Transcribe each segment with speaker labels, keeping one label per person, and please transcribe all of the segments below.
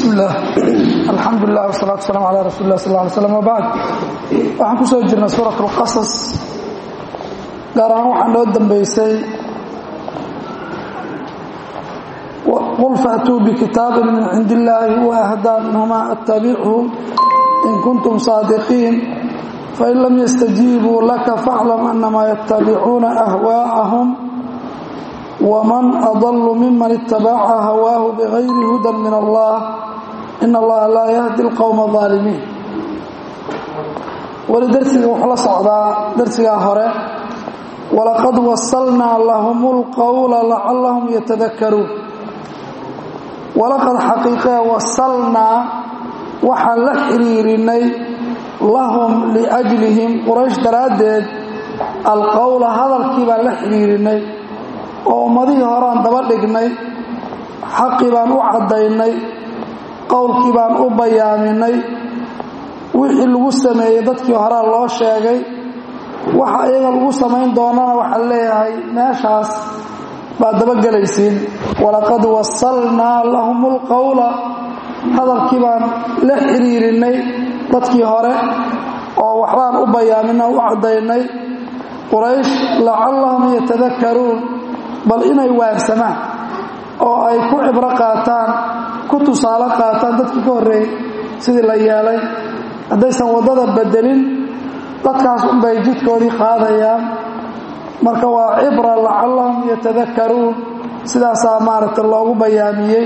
Speaker 1: bismi illaah alxamdu lilah wsalaatu wasalam ala rasuuli lah sal ly slam wbacd waxaan ku soo jirnay suurat اlqasas gaar ahaan waxaa noo dambeysay qul faatuu bikitaabin min cindi illaahi huwa ahdaa minhumaa attabichu in kuntum saadiqiin fain lam yastajiibuu laka faaclam anamaa yattabicuuna ahwaa'ahum wman adlu miman itabaca hawaahu bigayri hudan min allah in allaha laa yahdi اlqowma aalimiin weli darsiga wuxuu la socdaa darsigaa hore walaqad wasalnaa lahum اlqowla lacalahum yatadakaruun walaqad xaqiiqee wasalnaa waxaan la xiriirinay lahum liajlihim quraysh daraaddeed alqowla hadalkii baan la xiriirinay oo ummadihii horean daba dhignay xaqii baan u caddaynay qowlkii baan u bayaaminay wixii lagu sameeyey dadkii horea loo sheegay waxa iyaga lagu samayn doonana waxaa leeyahay meeshaas baad dabagelaysiin walaqad wasalnaa lahum ulqowla hadalkii baan la xiriirinay dadkii hore oo waxbaan u bayaaminay u caddaynay quraysh lacallahum yatadakaruun bal inay waagsamaan oo ay ku cibro qaataan ku tusaale qaataan dadkii ka horreeyey sidii la yeelay haddaysan waddada bedelin dadkaas unbay jidkoodii qaadayaan marka waa cibra lacallahum yatadakaruun sidaasaa maaragta loogu bayaamiyey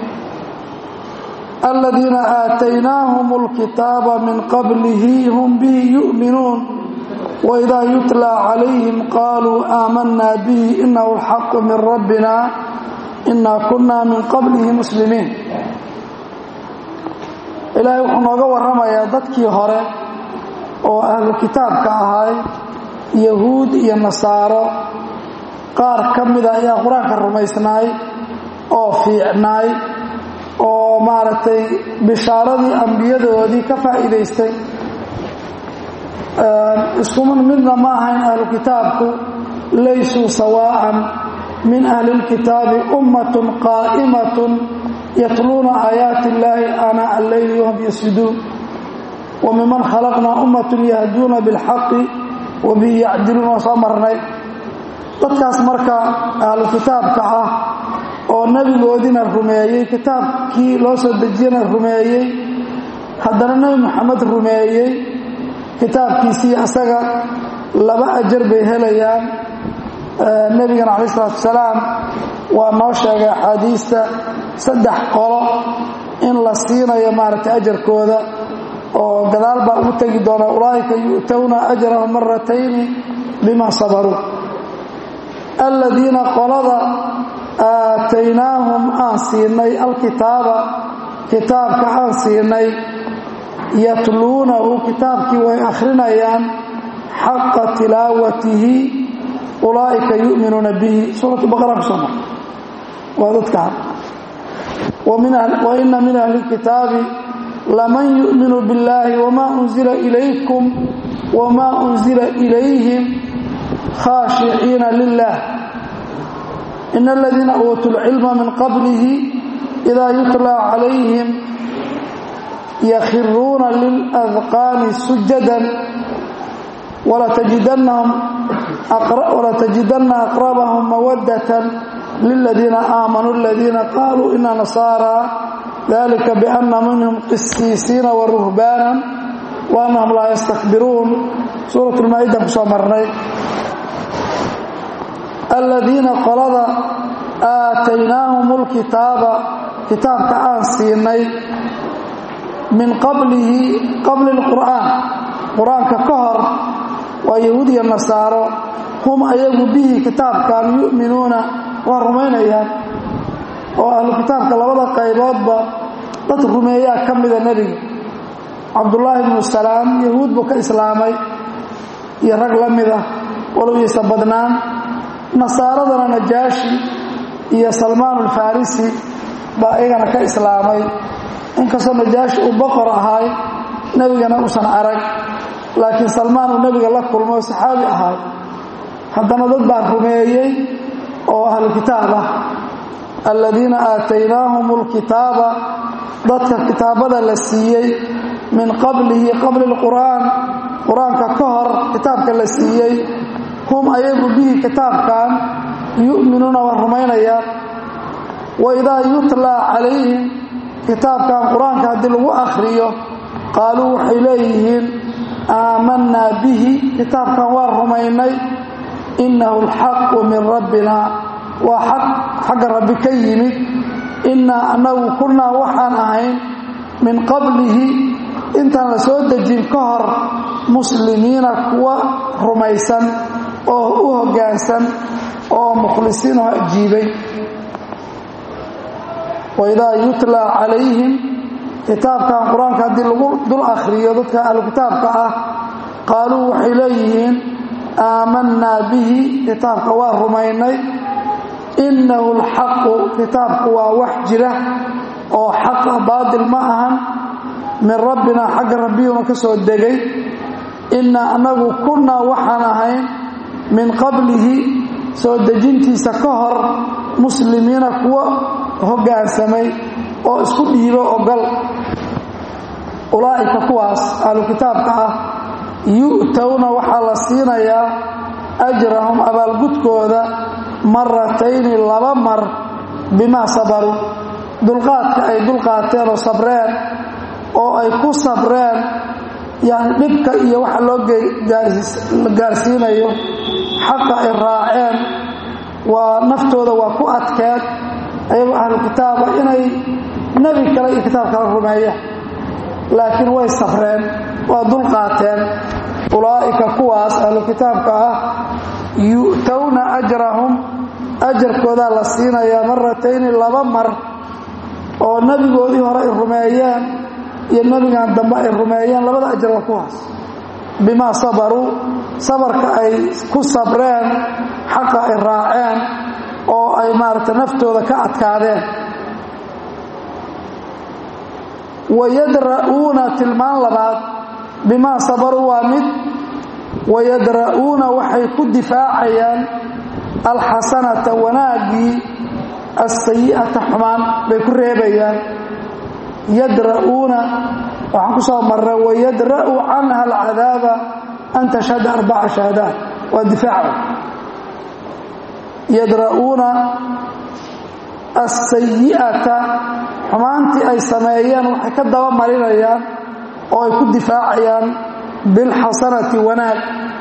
Speaker 1: aladiina aataynaahum اlkitaaba min qablihi hum bihi yu'minuun waidaa yutlaa calayhim qaaluu aamanaa bihi inahu alxaqu min rabbina inaa kunaa min qablihi muslimiin ilaahay wuxuu nooga warramayaa dadkii hore oo ahlu kitaabka ahay yahuud iyo nasaaro qaar ka mida ayaa qur-aanka rumaysnaay oo fiicnaay oo maaragtay bishaaradii ambiyadoodii ka faa'iidaystay iskuman midna ma ahayn ahlu kitaabku laysuu sawaa'an min ahli اlkitaabi ummatun qaa'imatun yatluuna aayaati illaahi aanaa alleyli wahum yasjuduun wa miman khalaqnaa ummatun yahduuna biاlxaqi wa bihi yacdiluun waa soo marnay dadkaas marka ahlu kitaabka ah oo nebigoodiina rumeeyey kitaabkii loo soo dejiyana rumeeyey haddana nebi moxamed rumeeyey kitaabkiisii asaga laba ajar bay helayaan nebigana calayi isalaatu wasalaam waa noo sheegay axaadiista saddex qolo in la siinayo maaragtay ajarkooda oo gadaal baa ugu tegi doona ulaa'ika yu'towna ajrahum maratayni bima sabaruu aladiina qolada aataynaahum aan siinay alkitaaba kitaabka aan siinay yatluunahu kitaabkii way akhrinayaan xaqa tilaawatihi ulaa'ika yu'minuuna bihi suuratu baqara ku soo mar waa dadkaan wa ina min ahli اlkitaabi laman yu'minu biاllahi wma unzila ilaykum wma unzila ilayhim khaashiciina lilah in aladiina uutuu lcilma min qablihi ida yutlaa calayhim yakhiruuna liladqaani sujadan walatajidanna aqrabahum mawadatan liladiina aamanuu aladiina qaaluu ina nasaara dalika biana minhum qisiisiina waruhbaanan wa annahum laa yastakbiruun suurat lmaa-idan ku soo marnay aladiina qolada aataynaahum lkitaaba kitaabka aan siinay min qablihi qabli اlqur'aan qur-aanka ka hor waa yahuud iyo nasaaro hum ayagu bihi kitaabkan yu'minuuna waa rumaynayaan oo ahlu kitaabka labada qayboodba dad rumeeyaa ka mida nebiga cabdullaahi bnu salaam yahuud buu ka islaamay iyo rag la mid ah walow yaysa badnaan nasaaradana najaashi iyo salmaan alfarisi baa iyagana ka islaamay inkastoo najaashi uu boqor ahaay nebigana uusan arag laakiin salmaan uu nebiga la kulmo oo saxaabi ahaay haddana dad baa rumeeyey oo ahlu kitaab ah aladiina aataynaahum alkitaaba dadka kitaabada la siiyey min qablihi qabli lqur'aan qur-aanka ka hor kitaabka la siiyey hum ayagu bihi kitaabkan yu'minuuna waa rumaynayaan wa idaa yutlaa calayhim kitaabkan qur-aanka haddii lagu akhriyo qaaluu waxay leeyihiin aamanaa bihi kitaabkan waa rumaynay innahu alxaqu min rabbina waa xaq xagga rabbi ka yimid innaa annagu kunnaa waxaan ahayn min qablihi intaan la soo dejin ka hor muslimiina kuwa rumaysan oo u hoggaansan oo mukhlisiinoo ajiibay waidaa yutlaa calayhim kitaabkan qur-aanka haddii lagu dul akhriyo dadka ahlu kitaabka ah qaaluu waxay leeyihiin aamanaa bihi kitaabka waa rumaynay innahu alxaqu kitaabku waa wax jira oo xaqa baatil ma ahan min rabbina xagga rabbiyuuna ka soo degay innaa annagu kunnaa waxaan ahayn min qablihi soo dejintiisa ka hor muslimiina kuwa hoggaansamay oo isku dhiibo ogol ulaa'ika kuwaas ahlu kitaabka ah yu'towna waxaa la siinayaa ajrahum abaalgudkooda maratayni laba mar bimaa sabaruu dulqaadka ay dulqaateen oo sabreen oo ay ku sabreen yani dhibka iyo waxa loo gaarsiinayo xaqa ay raaceen waa naftooda waa ku adkeen ayagoo ahlu kitaaba inay nebi kale iyo kitaab kala rumeeyaan laakiin way sabreen waa dulqaateen ulaa'ika kuwaas ahlu kitaabka ah yu'towna ajrahum ajarkoodaa la siinayaa maratayni laba mar oo nebigoodii hore ay rumeeyeen iyo nebigan dambe ay rumeeyeen labada ajar waa kuwaas bimaa sabaruu sabarka ay ku sabreen xaqa ay raaceen oo ay maaragtay naftooda ka adkaadeen wayadra'uuna tilmaan labaad bimaa sabaruu waa mid wayadra'uuna waxay ku difaacayaan alxasanata wanaaggii alsayi'ata xumaan bay ku reebayaan yadra'uuna waxaan ku soo marray wayadra'u canha alcadaaba an tashhada arbaca shahaadaat waa difaaca yadra'uuna alsayi'ata xumaantii ay sameeyeen waxay ka daba marinayaan oo ay ku difaacayaan bilxasanati wanaag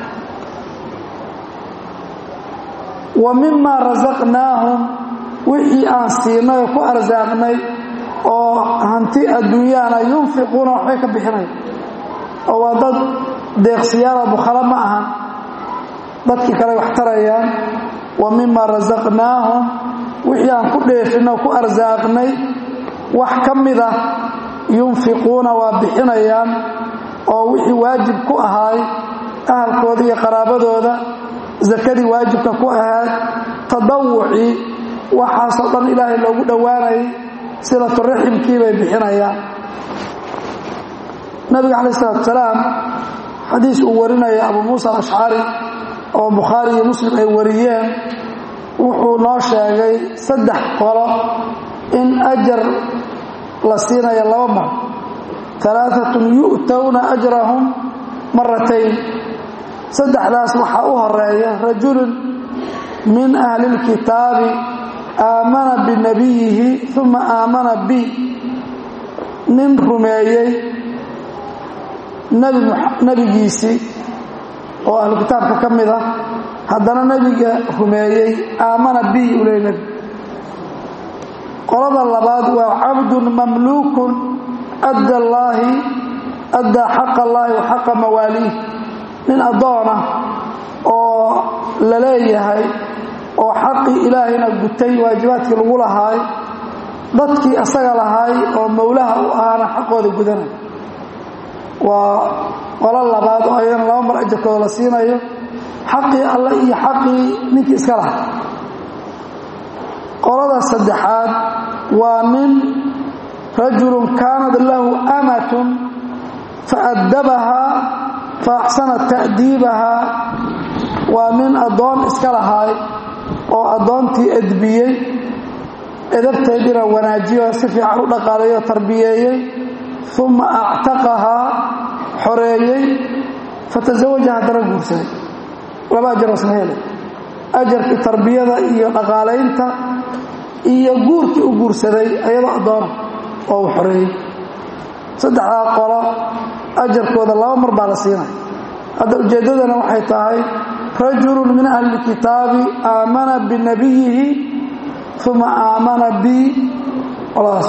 Speaker 1: wa mima rasaqnaahum wixii aan siinay oo ku arsaaqnay oo hanti adduunyaana yunfiquuna waxbay ka bixinaya oo waa dad deeqsiyaala bukhalo ma ahan dadkii kale wax tarayaan wa mima rasaqnaahum wixii aan ku dheefinay oo ku arsaaqnay wax ka mida yunfiquuna waa bixinayaan oo wixii waajib ku ahaay ahalkooda iyo qaraabadooda sakadii waajibka ku ahaad tadawucii waxaasoo dhan ilaahay loogu dhowaanayay silaturaximkii bay bixinayaan nabiga calaih isalaatu salaam xadiis uu warinaya abu muusa alashcari oo bukhaari iyo muslim ay wariyeen wuxuu noo sheegay saddex qolo in ajar la siinayo laba mar alaaatun yu'towna ajrahum maratayn saddexdaas waxaa u horeeya rajulun min ahli اlkitaabi aamana binabiyihi uma aamana bi nin rumeeyey nebigiisii oo ahlu kitaabka ka mid ah haddana nebiga rumeeyey aamana bi u leey nebi qolada labaad waa cabdun mamluukun adda allaahi addaa xaqa allaahi wa xaqa mawaaliih nin addoona oo la leeyahay oo xaqii ilaahayna gutay waajibaadkii lagu lahaay dadkii asaga lahaay oo mowlaha u ahaana xaqooda gudanay waa qolo labaad oo ayadana laba mar ajarkooda la siinayo xaqii alle iyo xaqii ninkii iska lahay qolada saddexaad waa nin rajulun kaanat lahu amatun faaddabahaa fa axsana ta'diibahaa waa nin addoon iska lahaay oo addoontii edbiyey edabteediina wanaajiyo si fiican u dhaqaaleeyo tarbiyeeyey uma actaqahaa xoreeyey fatasawaja haddana guursaday laba ajaroo isla helay ajarkii tarbiyada iyo dhaqaalaynta iyo guurkii u guursaday ayadoo addoona oo uu xoreeyey saddexdaa qolo ajarkooda laba mar baa la siinaya hadda ujeeddadana waxay tahay rajulun min ahli lkitaabi aamana binabiyihi uma aamana bi qoladaas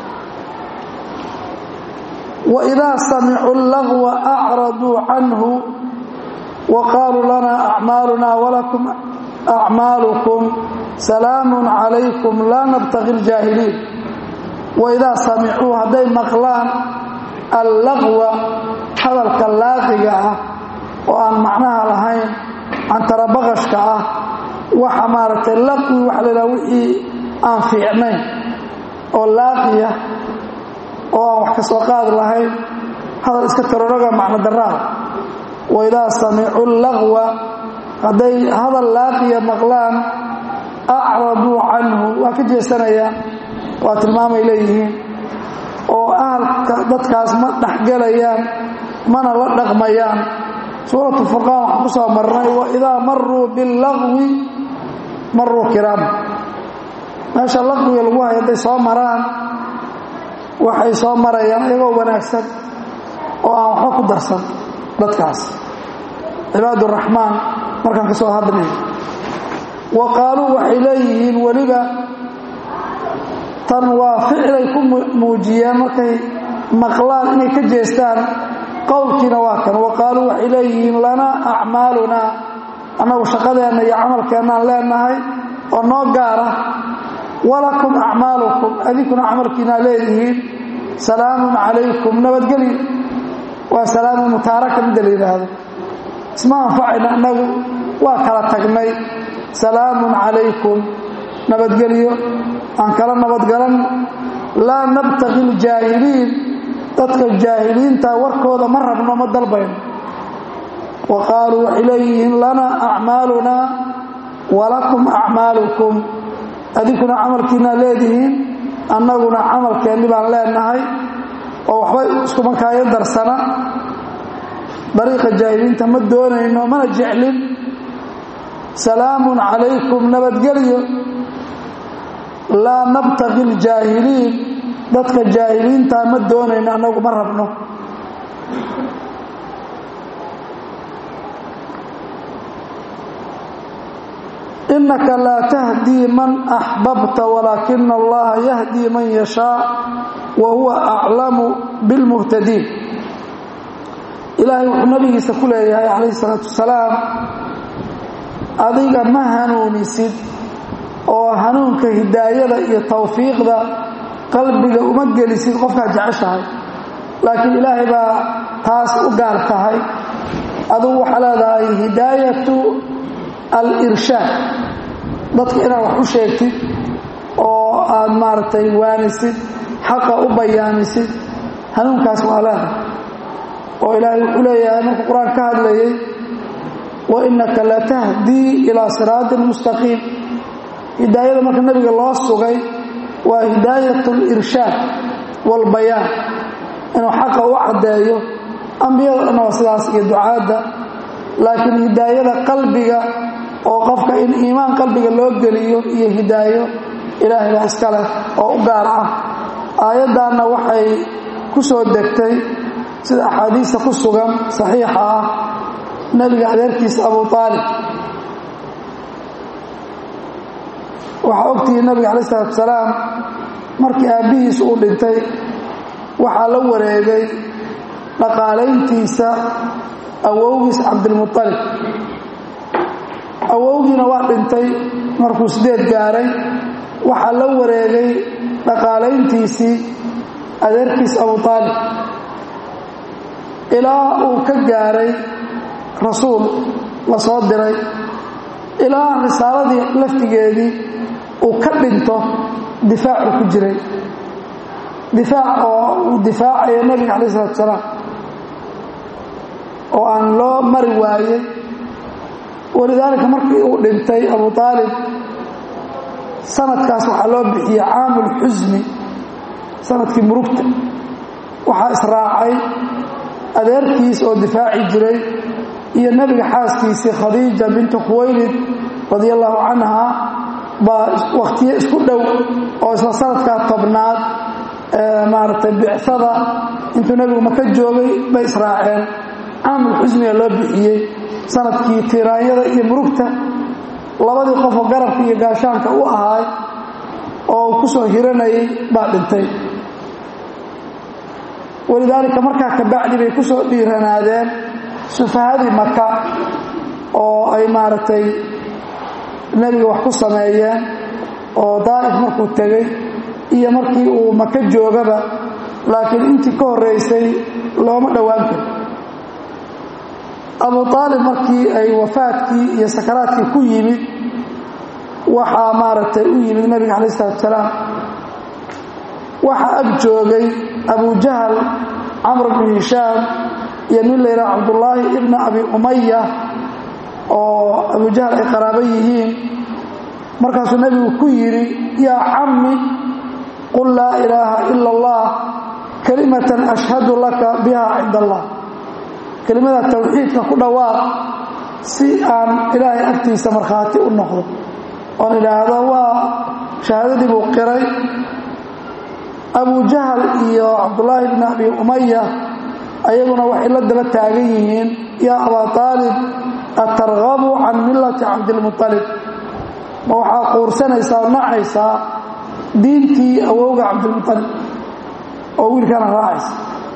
Speaker 1: waidaa samicuu lagwa acraduu canhu wa qaaluu lana acmaaluna walakum acmaalukum salaamun calaykum laa nabtaqi ljaahiliin waidaa samicuu hadday maqlaan allaqwa hadalka laaqiga ah oo aan macnaha lahayn cantarabaqashka ah waxa maaragtay laqwi waxa la yidhaha wixii aan fiicnayn oo laaqiya oo aan wax ka soo qaadi lahayn hadal iska taroroga macno daraada waidaa samicuu laqwa hadday hadal laaqiya maqlaan acraduu canhu waa ka jeesanayaan waa tilmaamay leeyihiin oo ahalka dadkaas ma dhexgelayaan mana la dhaqmayaan suuratu furqaan waxaan ku soo marnay waidaa maruu billaqwi maruu kiraama meesha laqwiga lagu hayo hadday soo maraan waxay soo marayaan iyagoo wanaagsan oo aan waxba ku darsan dadkaas cibaaduraxmaan markaan ka soo hadnay wa qaaluu waxay leeyihiin weliba tan waa ficilay ku muujiyeen markay maqlaan inay ka jeestaan qowlkiina waa kan wa qaaluu waxay leeyihiin lanaa acmaalunaa annagu shaqadeenna iyo camalkeennaan leenahay oo noo gaara walakum acmaalukum adinkuna camalkiinaa leedihiin salaamun calaykum nabadgelyo waa salaamu mutaaraka midda la yidhaahdo isma anfacayna annagu waa kala tagnay salaamun calaykum nabadgelyo aan kala nabadgalan laa nabtaqi ljaahiliin dadka jaahiliinta warkooda ma rabno ma dalbayno wa qaaluu waxay leeyihiin lanaa acmaalunaa walakum acmaalukum adinkuna camalkiinaa leedihiin annaguna camalkeenni baan leenahay oo waxbay iskumakaayo darsana dariiqa jaahiliinta ma doonayno mana jeclin salaamun calaykum nabadgelyo laa nabtaqi ljaahiliin dadka jaahiliintaa ma doonayno annagu ma rabno innaka laa tahdii man axbabta walaakina allaha yahdii man yashaa wa huwa aclamu bilmuhtadiin ilaahay wuxuu nabigiisa ku leeyahay calayhi salaatu wasalaam adiga ma hanuunisid oo hanuunka hidaayada iyo tawfiiqda qalbiga uma gelisid qofkaad jeceshahay laakiin ilaahay baa taas u gaar tahay adugu waxaa leedahay hidaayatu al-irshaad dadka inaad wax u sheegtid oo aad maaragtay waanisid xaqa u bayaamisid hanuunkaas waa leedahay oo ilaahay wuxuu leeyahay markuu qur-aan ka hadlayay wa innaka latahdii ilaa siraatin mustaqiim hidaayada marka nebiga loo sugay waa hidaayat alirshaad walbayaan inuu xaqa u caddeeyo ambiyada dhanna waa sidaas iyo ducaadda laakiin hidaayada qalbiga oo qofka in iimaan qalbiga loo geliyo iyo hidaayo ilaahay baa iska leh oo u gaar ah aayaddaanna waxay ku soo degtay sida axaadiista ku sugan saxiixa ah nebiga adeerkiisa abu aalib waxaa ogtihi nabiga calayi isalaatu wasalaam markii aabbihiis uu dhintay waxaa la wareegay dhaqaalayntiisa awowgiis cabdilmualib awowgiina waa dhintay markuu sideed gaaray waxaa la wareegay dhaqaalayntiisii adeerkiis abu aalib ilaa uu ka gaaray rasuul la soo diray ilaa risaaladii laftigeedii uu ka dhinto difaacu ku jiray difaac oo uu difaacayo nebiga calayi isalatu salaam oo aan loo mari waayey walidaalika markii uu dhintay abu aalib sanadkaas waxaa loo bixiyey caamulxusni sanadkii murugta waxaa israacay adeerkiis oo difaaci jiray iyo nebiga xaaskiisii khadiija bintu khuwaylid radia allahu canha baa wakhtiyo isku dhow oo isla sanadkaa tobnaad maaragtay bicsada intuu nebigu maka joogay bay israaceen caamul xusniga loo bixiyey sanadkii tiiraanyada iyo murugta labadii qofoo garabka iyo gaashaanka u ahaay oo uu ku soo hiranayay baa dhintay walidaalika markaa kabacdi bay ku soo dhiiranaadeen sufahadii maka oo ay maaragtay nebiga wax ku sameeyeen oo daa'if markuu tegey iyo markii uu maka joogaba laakiin intii ka horraysay looma dhowaan karo abu aalib markii ay wafaadkii iyo sakaraadkii ku yimid waxaa maaragtay u yimid nebiga calayi isalaatu salaam waxaa ag joogay abujahal camr bnu hishaam iyo nin layidhaha cabdullaahi ibna abi umaya oo abujahal ay qaraabo yihiin markaasuu nebigu ku yidhi yaa cammi qul laa ilaaha ila allah kalimatan ashhadu laka biha cinda allah kelimada tawxiidka ku dhawaaq si aan ilaahay agtiisa markhaati u noqdo oon idhaahdo waa shahaadadii buu qiray abujahal iyo cabdullaahi bni abi umaya ayaguna waxay la daba taagan yihiin yaa abaa aalib atargabu can millati cabdilmualib ma waxaa quursanaysaa oo nacaysaa diintii awowga cabdilmualib oo wiilkana raacaysa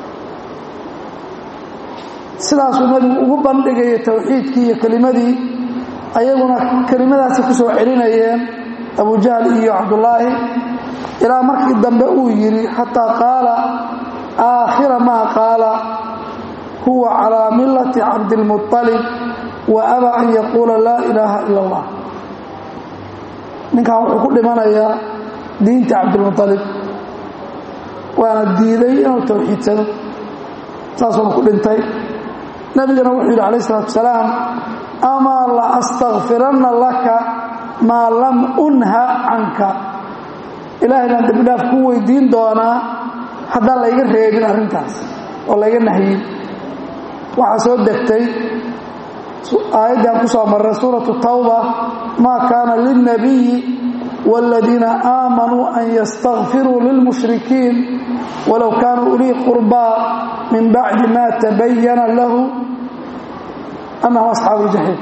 Speaker 1: sidaasuu nebigu ugu bandhigaya towxiidkii iyo kelimadii ayaguna kelimadaasi ku soo celinayeen abujahal iyo cabdullaahi ilaa markii dambe uu yidhi xataa qaala aakhira maa qaala huwa calaa millati cabdilmualib wa abaa an yaquula laa ilaaha ila allah ninkan wuxuu ku dhimanayaa diinta cabdilmualib waana diiday inuu towxiidsado saasuuna ku dhintay nabigana wuxuu yidhi calayh isalaatu salaam amaa la astakfiranna laka maa lam unha canka ilaahay baan dembidhaaf ku weydiin doonaa haddaan layga reebin arrintaas oo layga nahyin waxaa soo degtay aayaddii aan ku soo marray suuratu tawba maa kaana lilnabiyi wاladiina aamanuu an yastakfiruu lilmushrikiin walow kaanuu ulii qurbaa min bacdi ma tabayana lahu annahum asxaabu ljaxiim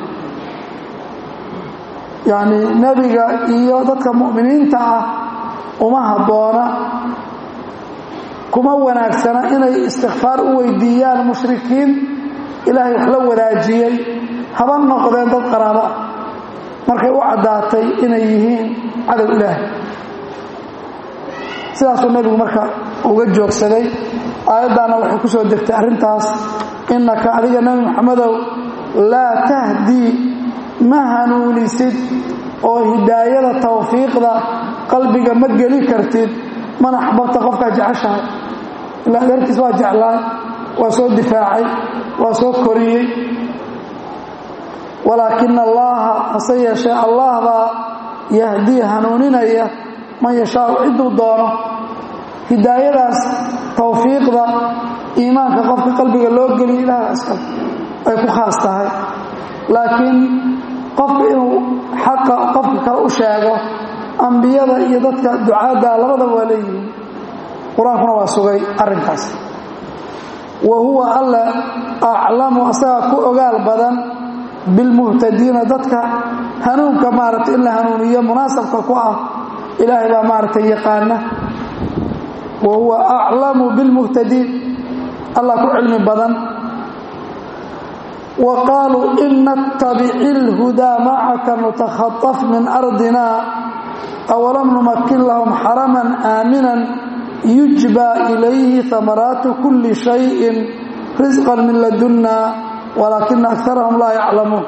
Speaker 1: yacni nebiga iyo dadka mu'miniinta ah uma habboona kuma wanaagsana inay istikfaar u weydiiyaan mushrikiin ilaahay wax la wadaajiyey haba noqdeen dad qaraabo ah markay u caddaatay inay yihiin cadow ilaahay sidaasuu nebigu marka uga joogsaday aayaddaana waxay ku soo degtay arrintaas innaka adiga nebi moxamedow laa tahdii ma hanuunisid oo hidaayada tawfiiqda qalbiga ma geli kartid mana axbabta qofkaa jeceshahay ilaa adeerkiis waa jeclaay waa soo difaacay waa soo koriyey walaakina allaha hase yeeshee allah baa yahdii hanuuninaya man yashaau cidduu doono hidaayadaas tawfiiqda iimaanka qofka qalbiga loo geliyo ilaah iskale ay ku khaas tahay laakiin qofka inuu xaqa qofka kale u sheego ambiyada iyo dadka ducaadda labadaba waa leeyihiin qur-aankuna waa sugay arrinkaas wa huwa alla aclamu asagaa ku ogaal badan bilmuhtadiina dadka hanuunka maaragtay in la hanuuniyo munaasabka ku ah ilaahay baa maaragtay yaqaana wa huwa aclamu bilmuhtadiin allah ku cilmi badan wa qaaluu in nattabici اlhudaa macaka nutakhaطaf min ardina awalam numakin lahum xaraman aaminan yujba ilayhi hamaraatu kuli shayin risqan min ladunna walaakina akarahum laa yaclamuun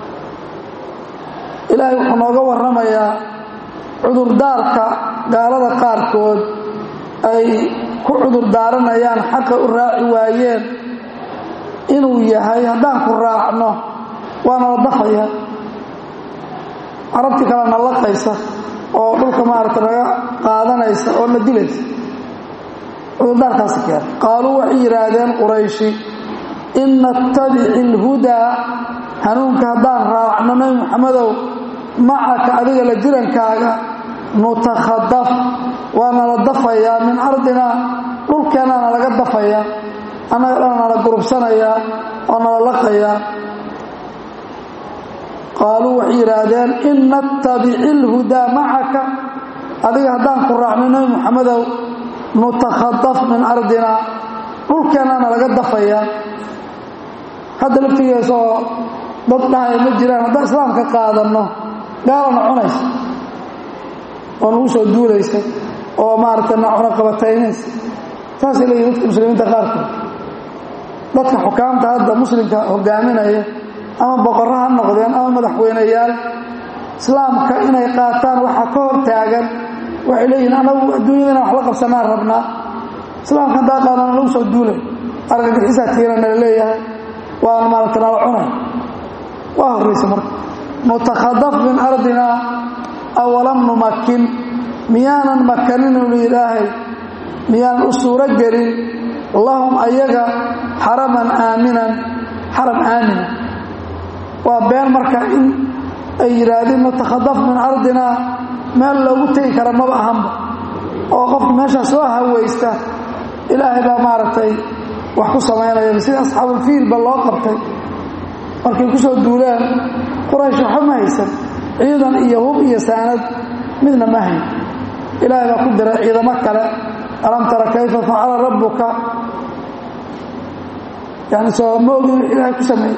Speaker 1: ilaahay wuxuu nooga warramayaa cudurdaarka gaalada qaarkood ay ku cudurdaaranayaan xaqa u raaci waayeen inuu yahay haddaan ku raacno waa nala dafaya carabtii kale nallaqaysa oo dhulka maaragta naga qaadanaysa oo na dilaysa cudurdaarkaasi keen qaaluu waxay yidhaahdeen qurayshi in nattabici alhudaa hanuunka haddaan raacno nebi maxamedow macaka adiga la jirankaaga nutakhadaf waa nala dafayaa min ardinaa dhulkeenna nalaga dafayaa annaga dhana nala gurubsanayaa oo nala laqayaa qaaluu waxay yidhaahdeen in nattabici alhudaa macaka adiga haddaan ku raacno nebi maxamedow nutakhadaf min ardinaa dhulkeenna nalaga dafayaa hadda laftigeesaoo dad dhahaya ma jiraan haddaan islaamka qaadanno gaalana cunaysa oo nagu soo duulaysa oo maaragtay na cuno qabataynaysa saasay leeyihin dadka muslimiinta qaarkood dadka xukaamta hadda muslimka hogaaminaya ama boqorro ha noqdeen ama madaxweyneyaal islaamka inay qaataan waxaa ka hor taagan waxay leeyihin anagu adduunyada inaan wax la qabsanaan rabnaa islaamka haddaa qaadana lagu soo duulay argagixisaa tiina nala leeyahay waana maaragta nala cunay waa horraysa marka nutakhadaf min ardinaa awalam numakin miyaanan makanin ulu ilaahay miyaanan u suuro gelin lahum ayaga xaraman aaminan xaram aamina waa been marka in ay yidhaahdeen nutakhadaf min ardinaa meel loogu tegi kara maba ahanba oo qofka meeshaa soo hawaysta ilaahay baa maaragtay wax ku samaynaya sida asxaabulfiilba loo qabtay markay ku soo duuleen quraysh waxba ma haysan ciidan iyo hub iyo saanad midna ma hayn ilaahay baa ku diray ciidamo kale alam tara kayfa facala rabbuka yani soo ma ogin wix ilaahay ku sameeyey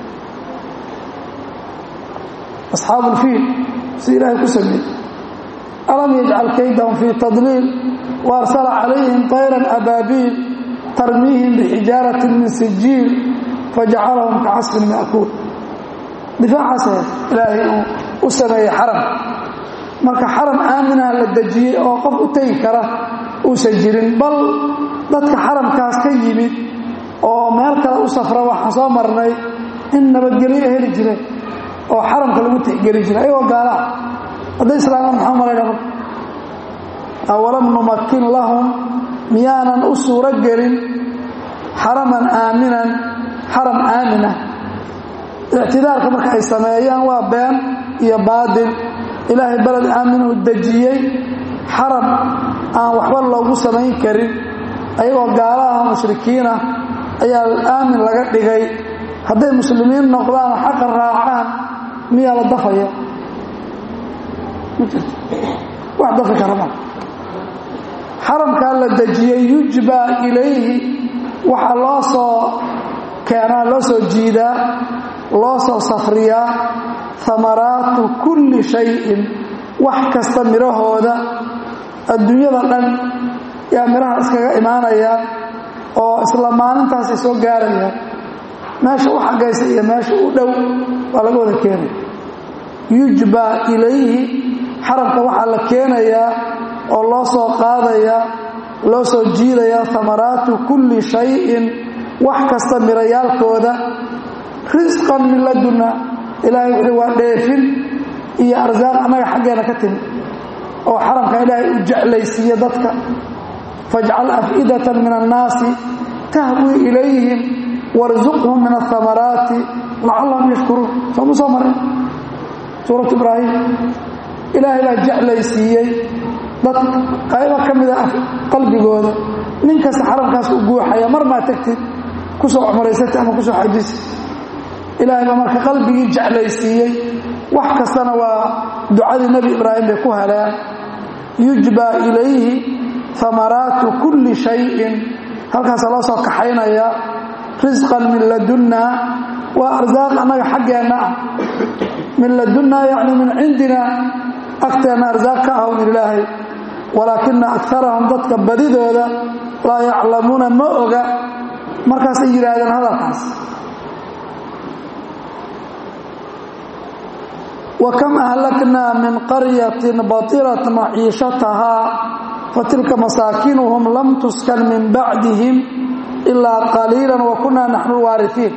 Speaker 1: asxaabu ulfiil si ilaahay ku sameeyey alam yajcal kaydahum fii tadliil wa arsala calayhim tayran abaabiil tarmiihim bixijaaratin min sijiil fajacalahum ka casfin ma'kuul difaacaas ilaahay uu u sameeyey xaram marka xaram aaminaha la dejiyey oo qof u tegi kara uusan jirin bal dadka xaramkaas ka yimid oo meel kale u safra waxaan soo marnay in nabadgelyo heli jireen oo xaramka lagu tixgeli jiray ayagoo gaalaa hadday islaamaan maxaa malayna marka awalam numakin lahum miyaanan u suuro gelin xaraman aaminan xaram aaminah ictidaarka marka ay sameeyaan waa been iyo baadil ilaahay beled aaminuu dejiyey xaram aan waxba loogu samayn karin ayagoo gaalaha mushrikiinah ayaa aamin laga dhigay hadday muslimiin noqdaan oo xaqa raacaan miyaa la dafaya ma jirto wax dafi kara ma xaramkaa la dejiyey yujbaa ilayhi waxaa loo soo keenaa loo soo jiidaa loo soo safriyaa hamaraatu kulli shayin wax kasta midhahooda adduunyada dhan yaa midhaha iskaga imaanayaan oo isla maalintaasay soo gaarayaan meesha u xagaysa iyo meesha u dhow waa laga wada keenaya yujbaa ilayhi xaramka waxaa la keenayaa oo loo soo qaadayaa loo soo jiidayaa hamaraatu kulli shayin wax kasta mirayaalkooda risqan min ladunna ilaahay wuxuu waa dheefin iyo arsaaq annaga xaggeena ka timi oo xaramka ilaahay u jeclaysiiye dadka fajcal af'idatan min annaasi tahwii ilayhim warzuqhum min ahamaraati lacallahum yashkuruun sooma soo marin suuratu ibraahim ilaahay baa jeclaysiiyey dad qaybo ka mida qalbigooda nin kasta xaramkaas u guuxaya mar maa tegtid ku soo cumraysatay ama ku soo xajisi ilaahay baa marka qalbigii jeclaysiiyey wax kastana waa ducadii nebi ibraahim bay ku heleen yujbaa ilayhi hamaraatu kulli shayin halkaasa loo soo kaxaynaya risqan min ladunna waa arsaaq annaga xaggeenna ah min ladunna yacni min cindina agteenna arsaaq ka ah un ilaahay walaakina akarahum dadka badidooda laa yaclamuuna ma oga markaasay yidhaahdeen hadalkaas وكم أهلكنا من قرية بطرت معيشتها فتلك مساكنهم لم تسكن من بعدهم إلا قليلا وكنا نحن الوارثين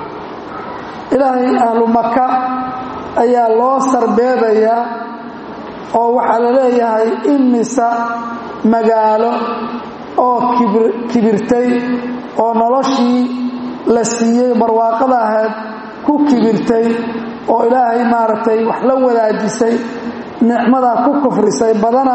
Speaker 1: إلهي أهل مكة أي الله سربيبيا oo waxaa la leeyahay imisa magaalo oo kibirtay oo noloshii la siiyey barwaaqada ahayd ku kibirtay oo ilaahay maaragtay wax la wadaajisay nicmadaa ku kufrisay badana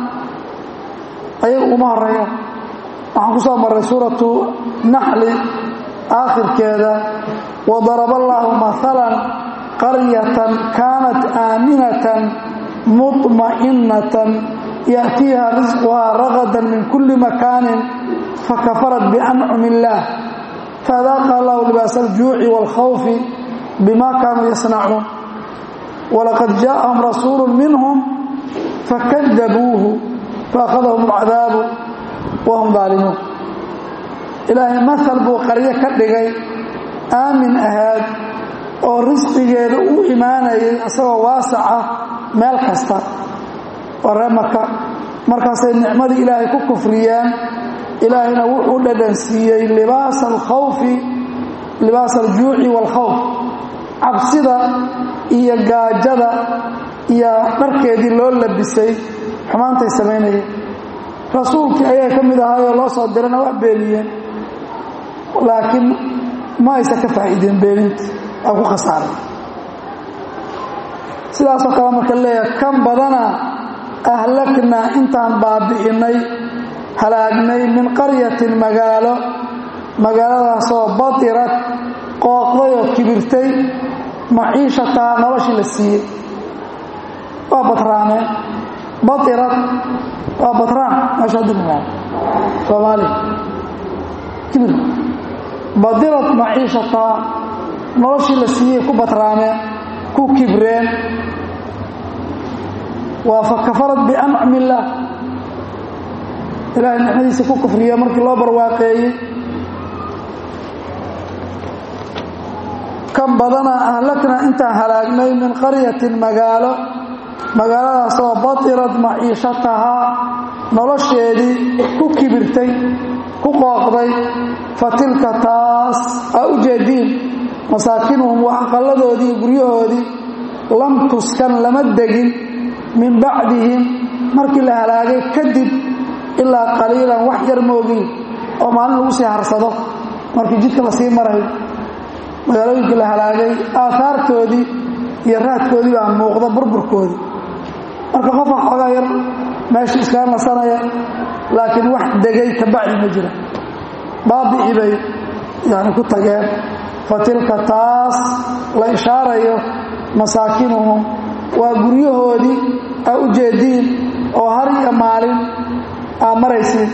Speaker 1: ayaga uma horeeya waxaan ku soo marray suuratu naxli aakhirkeeda wadaraba allaahu maalan qaryatan kaanat aaminatan mطmaئinatan yaأtiiha risquhaa ragadan min kuli makaanin fakafarat biancumi illaah faadaaqa allahu libaas aljuuci wاlkhawfi bima kaanuu yasnacuun walaqad jaaءahum rasuulu minhum fakadabuuhu faakhadahum اlcadaabu wahum daalimuun ilaahay maal buu qaryo ka dhigay aamin ahaad oo risqigeeda u imaanayay isagoo waasaca meel kasta waa ree maka markaasay nicmadii ilaahay ku kufriyeen ilaahayna wuxuu dhadhansiiyey libaasa alkhawfi libaasa aljuuci waalkhawf cabsida iyo gaajada iyo dharkeedii loo labisay xumaantay samaynayeen rasuulkii ayaa ka mid ahaayoo loo soo dirana wax beeniyeen laakiin ma aysan ka faa'iideen beeninta waa ku khasaaray sidaasoo kale marka leeyahay kan badana ahlaknaa intaan baabi'innay halaagnay min qaryatin magaalo magaaladaasoo batirad qooqday oo kibirtay maciishataa noloshii la siiyey waa batraameen batirad waa batraan meesha haddi magaalo soomaaliya kibir badirad maciishataa noloshii la siiyey ku batraameen ku kibreen waa fakafarad biancumi illaah ilaahay nicmadiisa ku kufriya markii loo barwaaqeeyey kan badana ahlakna intaan halaagnay min qaryatin magaalo magaaladaasoo batirad maciishatahaa nolosheedii ku kibirtay ku qooqday fa tilka taas aa u jeediin masaakinuhum waa aqalladoodii guryahoodii lam tuskan lama degin min bacdihim markii la halaagay kadib ilaa qaliilan wax yar moogiin oo maalin lagu sii harsado markii jidka la sii marayo magaalooyinkii la halaagay aahaartoodii iyo raadkoodii baa muuqda burburkoodii marka qofa xoogaa yar meesha iskaga nasanaya laakiin wax degay ka bacdi ma jira baabi'ii bay yani ku tageen fa tilka taas la ishaarayo masaakinuhum waa guryahoodii aa u jeediin oo har iyo maalin aa maraysiin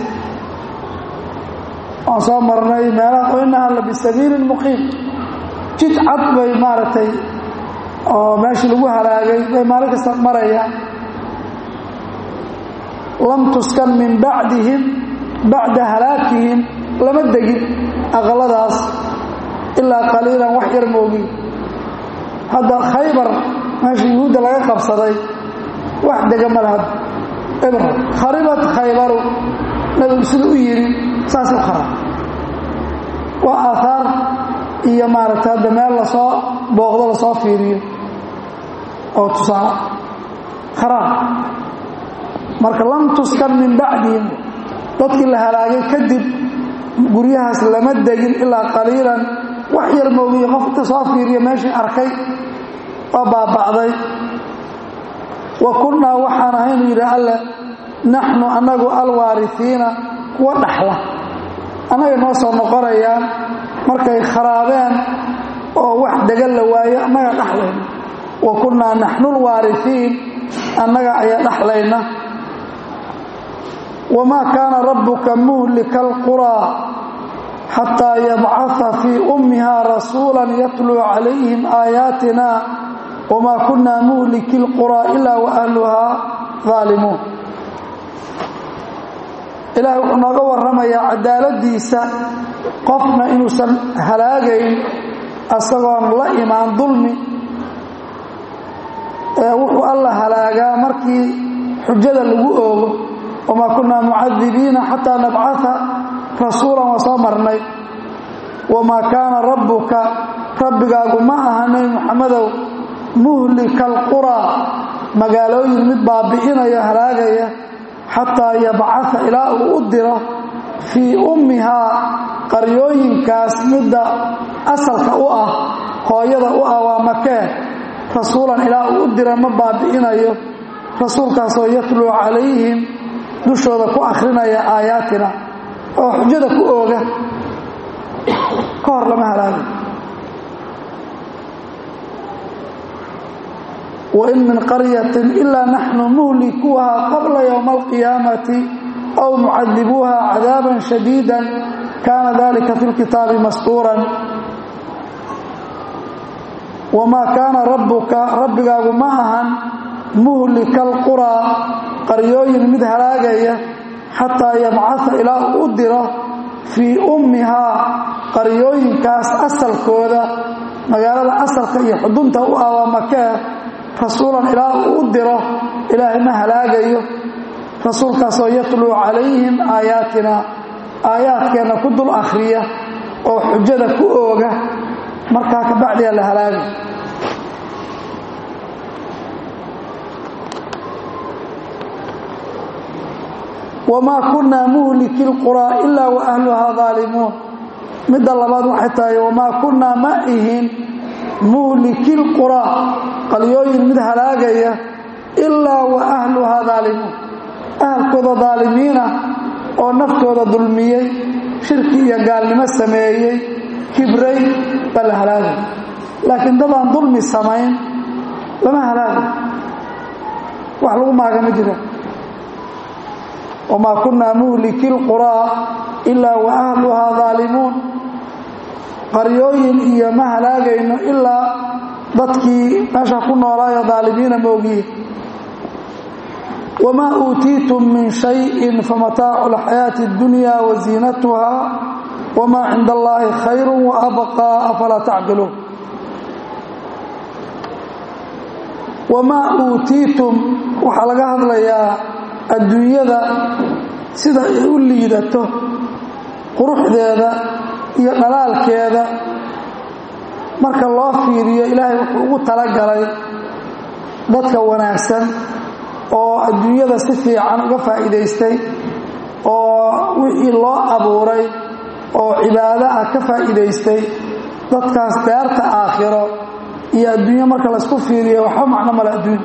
Speaker 1: waan soo marnay meelaha oo inaha la bisabiilin muqiim jid cad bay maaragtay oo meeshii lagu halaagay bay maalin kasta marayaan lam tuskan min bacdihim bacda halaakihim lama degin aqaladaas ilaa qaliilan wax yar moogiin hadda khaybar meesha yuhuudda laga qabsaday wax dega ma laha ebr kharibat khaybaru nabigu sida u yidhi saas u khara waa aahaar iyo maaragtay hadda meel lasoo booqdo lasoo fiiriyo oo tusaale kharaab marka lam tuskan min bacdihim dadkii la halaagay kadib guryahaas lama degin ilaa qaliilan wax yar moogiye qof inta soo fiiriya meeshii arkay oo baaba'day wa kunnaa waxaan ahaynu yidhi alle naxnu annagu alwaarifiina kuwa dhaxla annaga noo soo noqonayaan markay kharaabeen oo wax degan la waayo annaga dhaxlayna wa kunnaa naxnu lwaarifiin annaga ayaa dhaxlayna wamaa kaana rabbuka muhlika alquraa xataa yabcaa fii ummiha rasuula yatluu calayhim aayaatina wamaa kunaa muhliki lquraa ilaa waahluhaa aalimuun ilaahay wuxuu nooga warramayaa cadaaladiisa qofna inuusan halaagayn asagoon la imaan dulmi ee wuxuu alla halaagaa markii xujada lagu oogo wamaa kunaa mucadibiina xataa nabcaa rasuulan waa soo marnay wamaa kaana rabbuka rabbigaagu ma aha nebi muxamedow muhlika alquraa magaalooyin mid baabi'inaya halaagaya xataa yabcaa ilaa uu u diro fii ummihaa qaryooyinkaas midda asalka u ah hooyada u ah waa makee rasuulan ilaa uu u dira ma baabi'inayo rasuulkaasoo yatluu calayhim dushooda ku akhrinaya aayaatina oo xujada ku ooga ka hor lama halaago wain min qaryatin ilaa naxnu muhlikuuhaa qabla yowma alqiyaamati aw mucadibuuha cadaaban shadiida kaana dalika fi lkitaabi mastuuran wamaa kaana rabbuka rabbigaagu ma ahan muhlika alquraa qaryooyin mid halaagaya xataa yabcaa ilaa uu u diro fii ummihaa qaryooyinkaas asalkooda magaalada asalka iyo xudunta u ah waa makee rasuulan ilaa uu u diro ilaahay ma halaagayo rasuulkaasoo yatluu calayhim aayaatina aayaadkeenna ku dul akhriya oo xujada ku ooga markaa kabacdiyaa la halaagay wamaa kunnaa muhliki lquraa ilaa wa ahluhaa daalimuun midda labaad waxay tahay wamaa kunnaa ma ihin muhliki lquraa qalyooyin mid halaagaya ilaa wa ahluhaa daalimuun ahalkooda daalimiina oo naftooda dulmiyey shirki iyo gaalnimo sameeyey kibray baa la halaagay laakiin dadaan dulmi samayn lama halaagay wax lagu maaga ma jira wamaa kunnaa muhliki lquraa ilaa wa ahluhaa daalimuun qaryooyin iyo ma halaagayno ilaa dadkii meesha ku noolaayo daalimiina moogiye wamaa uutiitum min shayin famataacu alxayaati اddunya waziinatuha wamaa cinda allaahi khayru waabqaa afalaa tacqiluun wamaa uutiitum waxaa laga hadlayaa adduunyada sida ay u liidato quruxdeeda iyo dhalaalkeeda marka loo fiiriyo ilaahay wuxuu ugu talagalay dadka wanaagsan oo adduunyada si fiican uga faa'iidaystay oo wixii loo abuuray oo cibaado ah ka faa'iidaystay dadkaas daarta aakhiro iyo adduunyo marka laysku fiiriyo waxba macno male adduunya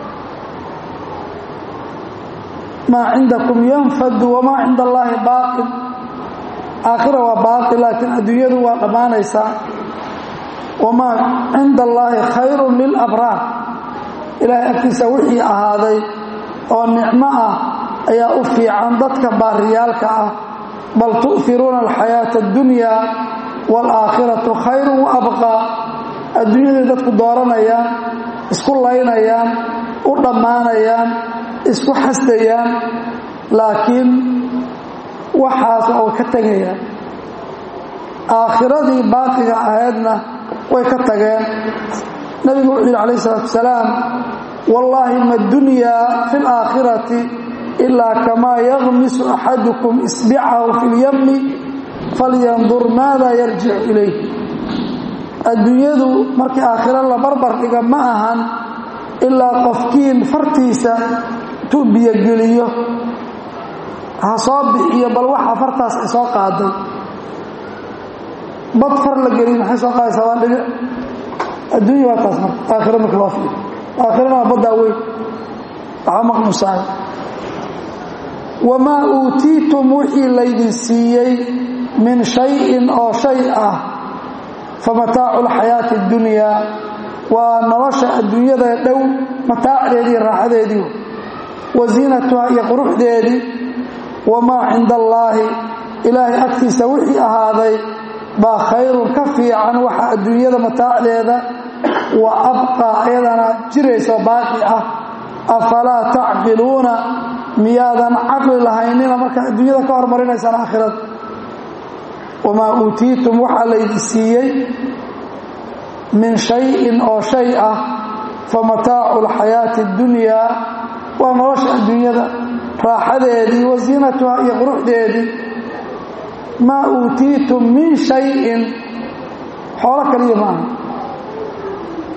Speaker 1: maa cindakum yanfadu wamaa cinda allaahi baaqin aakhira waa baaqi laakiin adduunyadu waa dhammaanaysaa wamaa cinda allaahi khayrun lilabraar ilaahay agtiisa wixii ahaaday oo nicmo ah ayaa u fiican dadka baariyaalka ah bal tu'firuuna alxayaata addunyaa waalaakhiratu khayrun wa abqaa adduunyaday dadku dooranayaan isku laynayaan u dhammaanayaan isku xasdayaan laakiin waxaas oo ka tegayaan aakhiradii baaqiga ahaydna way ka tageen nabigu wuxuu yidhi calayh isalaatu wasalaam wallaahi ma dunyaa fi laakhirati ilaa kamaa yagmisu axadukum isbicahu fi lyammi falyandur maada yarjicu ilayh adduunyadu markii aakhiro la barbar dhiga ma ahan ilaa qofkiin fartiisa intuu biyogeliyo ha soo bixiyo bal waxa fartaas ay soo qaaday bad far la geliy maxay soo qaadaysaa waa dhibic adduunya waa taas marka aakhiro marka loo fiiyo aakhirana waa baddaa weyn waxba maqmusaay wamaa uutiitum wixii laydin siiyey min shayin oo shay ah famataacu lxayaati اddunyaa waa nolosha adduunyada dhow mataacdeedii raaxadeedii wasiinatuha iyo quruxdeedii wamaa cinda allaahi ilaahay agtiisa wixii ahaaday baa khayrun ka fiican waxa adduunyada mataacdeeda wa abqaa ayadana jirayso baaqi ah afalaa tacqiluuna miyaadan caqli lahaynina markaa adduunyada ka hormarinaysaan aakhirada wamaa uutiitum waxaa laydi siiyey min shayin oo shay ah famataacu alxayaati اddunyaa waa nolosha adduunyada raaxadeedii wasiinatuha iyo quruxdeedii maa uutiitum min shayin xoolo kaliya maaha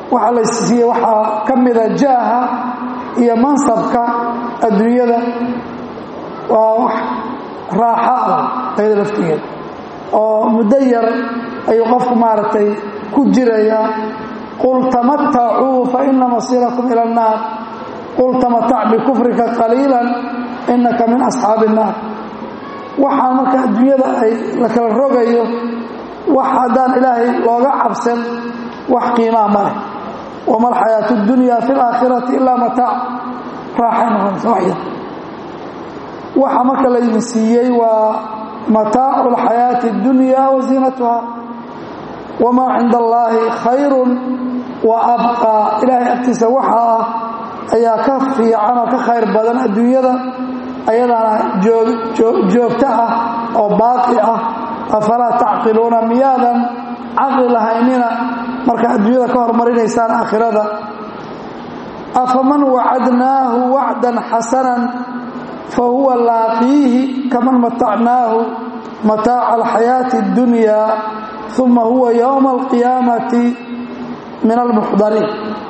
Speaker 1: waxaa la siiyey waxaa ka mida jaaha iyo mansabka adduunyada waa wax raaxo ah ayada laftigeeda oo muddo yar ayuu qofku maaragtay ku jirayaa qul tamatacuu fa ina masiirakum ila annaar qul tamatac bikufrika qaliilan inaka min asxaabi innaar waxaa marka adduunyada ay la kala rogayo wax haddaan ilaahay looga cabsan wax qiimaa ma leh wama alxayaatu اdunya fi اlaakhirati ilaa mataac raaxay noqonaysa wax yar waxa marka laydin siiyey waa mataacu اlxayaati اdunya wa ziinatuha wamaa cinda allaahi khayru wa abqaa ilaahay agtiisa waxa ah ayaa ka fiican oo ka khayr badan adduunyada ayadana joogto ah oo baaqi ah afalaa tacqiluuna miyaadan caqli lahaynina marka adduunyada ka hormarinaysaan aakhirada afaman wacadnaahu wacdan xasanan fa huwa laaqiihi kaman matacnaahu mataaca alxayaati اddunya uma huwa yowma alqiyaamati min almuxdariin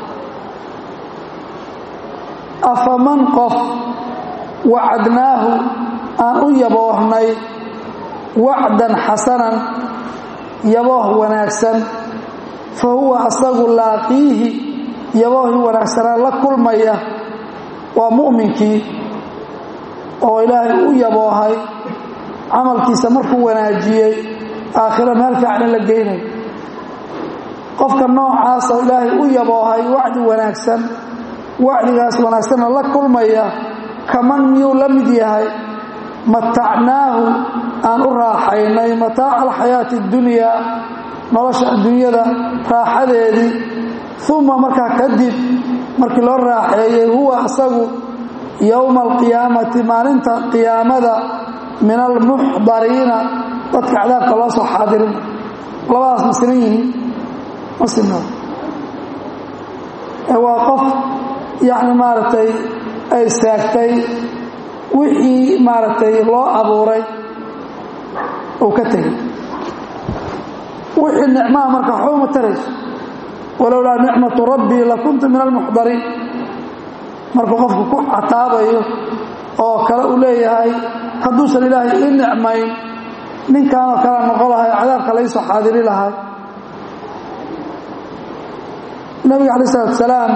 Speaker 1: afaman qof wacadnaahu aan u yaboohnay wacdan xasanan yabooh wanaagsan fa huwa asagu laaqiihi yaboohii wanaagsanaa la kulmaya waa mu'minkii oo ilaahay u yaboohay camalkiisa markuu wanaajiyey aakhiro meel fiicna la geynayo qofka noocaasoo ilaahay u yaboohay wacdi wanaagsan wacdigaas wanaagsanna la kulmaya kaman miyuu la mid yahay matacnaahu aan u raaxaynay mataaca alxayaati اddunyaa nolosha adduunyada raaxadeedii uma markaa kadib markii loo raaxeeyey huwa asagu yowma alqiyaamati maalinta qiyaamada min almuxdariina dadka cadaabka loo soo xaadirina labadaas ma sinan yihiin ma sina waa qof yacni maaragtay ay saagtay wixii maaragtay loo abuuray uu ka tegey wixii nicmaha marka waxba uma tarayso walowlaa nicmatu rabbii lakuntu min almuxdariin markuu qofku ku cataabayo oo kale uu leeyahay hadduusan ilaahay ii nicmayn ninkaanoo kala noqon lahay cadaabka laysoo xaadiri lahay nabiga calayi salatu salaam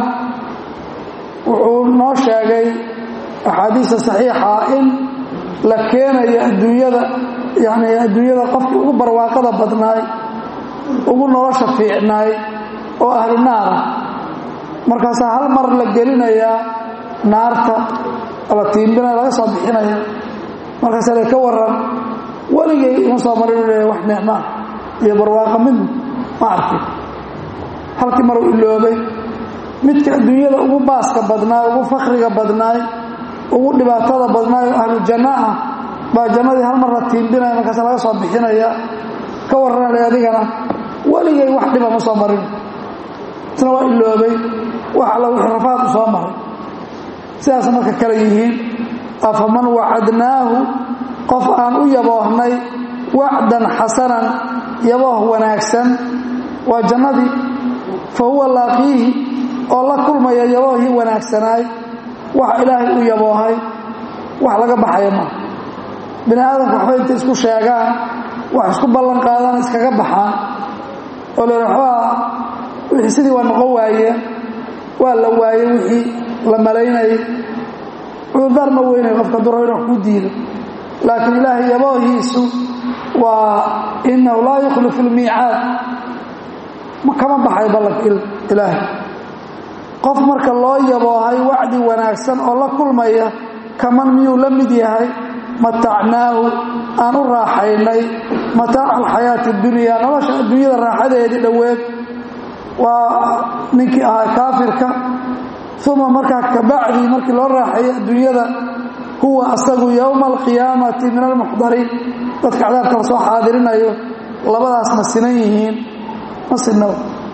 Speaker 1: wuxuu noo sheegay axaadiista saxiixa in la keenayo adduunyada yani adduunyada qofkii ugu barwaaqada badnaay ugu nolosha fiicnaay oo ahlu naara markaasaa hal mar la gelinayaa naarta la tiimbinaya laga soo bixinaya markaasa le ka waran weligay ima soo marin leeya wax nicmaa iyo barwaaqa mid ma arkin halkii maruu iloobay midka adduunyada ugu baaska badnaay ugu fakriga badnaay ugu dhibaatada badnaay oo ahlu janno ah baa jannadii hal mar la tiimbinaya markaasa laga soo bixinaya ka warranale adigana weligay wax dhiba ma soo marin isna waa iloobay wax alla wixii rafaad u soo maray sidaas marka kale yihiin afaman wacadnaahu qof aan u yaboohnay wacdan xasanan yabooh wanaagsan waa jannadii fa huwa laaqiihi oo la kulmaya yaboohii wanaagsanaay waxa ilaahay u yaboohay wax laga baxaya maaha bini aadamku waxba intay isku sheegaan wax isku ballan qaadaan iskaga baxaan oo le waxbaa wixii sidii waa noqon waayeen waa la waayey wixii la malaynayay cudurdaar ma weynay qofka duro in wax ku diido laakiin ilaahay yaboohiisu waa inahu laa yukhlifu lmiicaad kama baxay ballanka ilaahay qof marka loo yaboohay wacdi wanaagsan oo la kulmaya kaman miyuu la mid yahay matacnaahu aan u raaxaynay mataaca alxayaati اdunyaa nolosha adduunyada raaxadeedii dhoweed waa ninkii ahaa kaafirka uma markaa kabacdii markii loo raaxeeyey adduunyada huwa asagu yowma alqiyaamati min almuxdariin dadka cadaabka la soo xaadirinayo labadaas ma sinan yihiin ma sinaba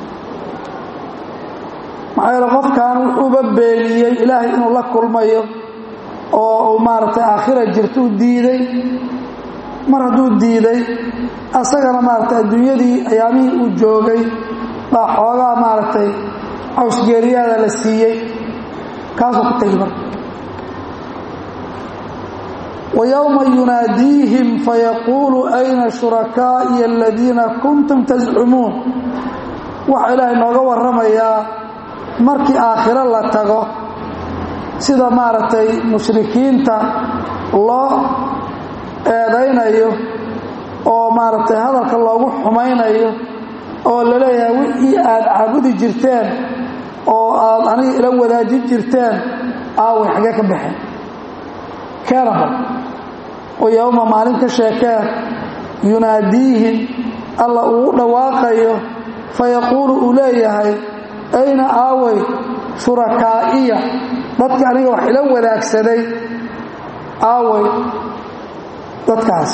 Speaker 1: maxaa yeele qofkan wuxuuba beeniyey ilaahay inuu la kulmayo oo uu maaragtay aakhira jirto u diiday mar hadduu diiday asagana maaragtay adduunyadii ayaamihii uu joogay baa xoogaa maaragtay cawsgeeriyaada la siiyey kaasuu ku tegi marka ويوم يناadيiهiم فيقuل أين شhuركائي الذيiنa كنتم تزcmuun waxa ilaahay nooga waramayaa markii aakhiro la tago sida maaragtay muشhrikiinta loo eedaynayo oo maaragtay hadalka loogu xumaynayo oo la leeyahay wixii aad caabudi jirteen oo aad aniga ila wadaajin jirteen aaway xagee ka baxeen keenaba oo yowma maalin ka sheekeen yunaadiihim alla uu u dhawaaqayo fayaquulu uu leeyahay ayna aaway shurakaa'iya dadka aniga wax ila wadaagsaday aaway dadkaas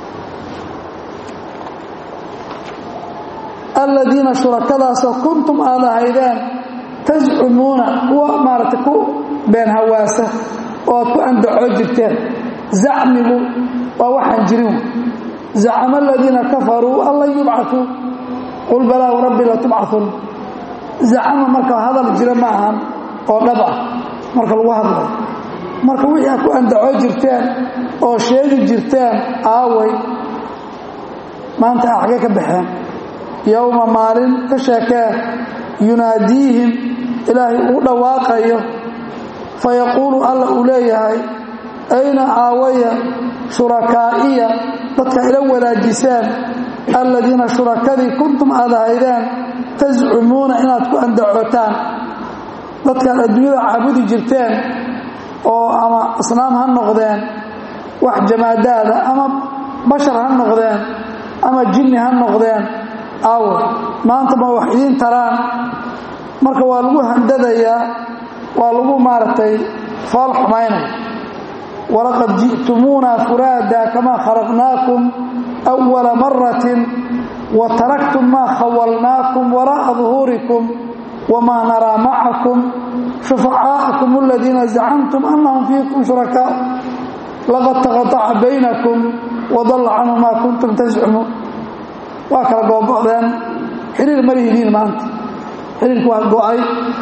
Speaker 1: aladiina shurakadaasoo kuntum aad ahaydeen tascumuuna kuwa maaragtay ku been hawaasa oo aad ku andacoo jirteen zacmigu waa waxaan jirin zacama aladiina kafaruu an lan yubcatuu qul balaa rabbi latubcaun zacama marka hadal jira ma ahan oo dhab ah marka lagu hadlayo marka wixii aad ku andacoo jirteen oo sheegi jirteen aaway maanta a xagee ka baxeen yowma maalin ka sheekee yunaadiihim ilaahay uu dhawaaqayo fayaquulu alla uu leeyahay ayna aawaya shurakaa'iya dadka ila wadaajiseen aladiina shurakadii kuntum aad ahaydeen tascumuuna inaad ku andacootaan dadkaad adduunyada caabudi jirteen oo ama asnaam ha noqdeen wax jamaadaada ama bashar ha noqdeen ama jinni ha noqdeen aawa maanta ma wax idiin taraan marka waa lagu handadayaa waa lagu maaragtay fool xumaynaya walaqad ji'tumuuna furaada kamaa khalaqnaakum أwala maratin wa taraktum maa khawalnaakum waraa'a duhuurikum wamaa naraa macakum shufacaa'akum aladiina zacamtum annahum fiikum shurakaa laqad taqataca baynakum wadalla canhu maa kuntum tascumuun waa kala googo'deen xiriir ma lihidiin maanta xiriirku waa go'ay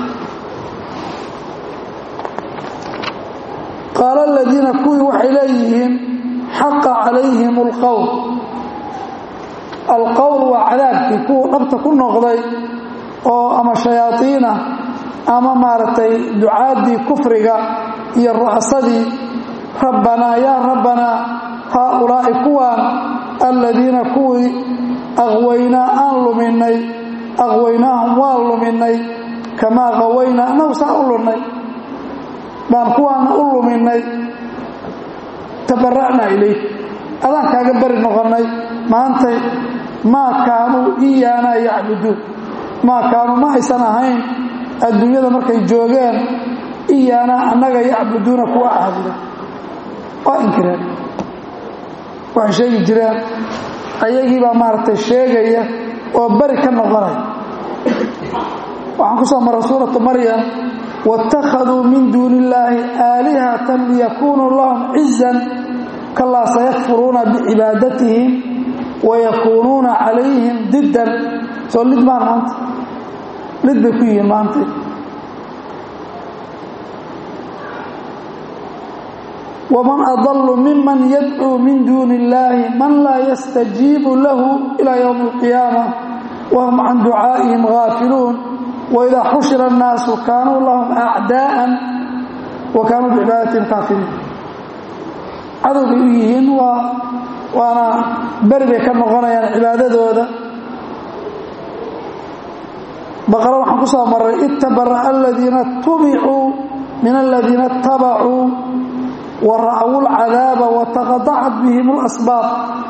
Speaker 1: qaala aladiina kuwii waxay leeyihiin xaqa calayhim alqowl alqowl waa cadaabkii kuwa dhabta ku noqday oo ama shayaadiinah ama maaragtay ducaaddii kufriga iyo ru'asadii rabbanaa yaa rabbanaa haaulaa'i kuwaan aladiina kuwii aqwaynaa aan luminay aqwaynaahum waan luminay kamaa qawaynaa annagu saa u lunnay baan kuwaana u luminay tabara'naa ilayk adaan kaaga bari noqonnay maantay maa kaanuu iyaana yacbuduun maa kaanuu ma aysan ahayn adduunyada markay joogeen iyaana annaga yacbuduuna kuwa caabuda waa inkireen waxay sheegi jireen ayagiibaa maaragtay sheegaya oo bari ka noqonaya waxaan ku soo maray suuratu maryam wاtakhaduu min duuni illaahi aalihatan liyakunuu lahum cizan kalaa sayakfuruuna bicibaadatihim wayakuunuuna calayhim diddan soo lid maan maanta lid bay ku yihiin maanta waman adalu miman yadcuu min duuni illaahi man laa yastajiibu lahu ilaa ywmi اlqiyaama wahum can ducaa'ihim gaafiluun waidaa xushira annaasu kaanuu lahum acdaa'an wa kaanuu bicibaadatihim kaafiriin cadow bay u yihiin waa waana beri bay ka noqonayaan cibaadadooda baqara waxaan ku soo maray itabara'a aladiina tubicuu min aladiina اtabacuu wa ra'wu اlcadaaba wataqadacat bihim اlasbaab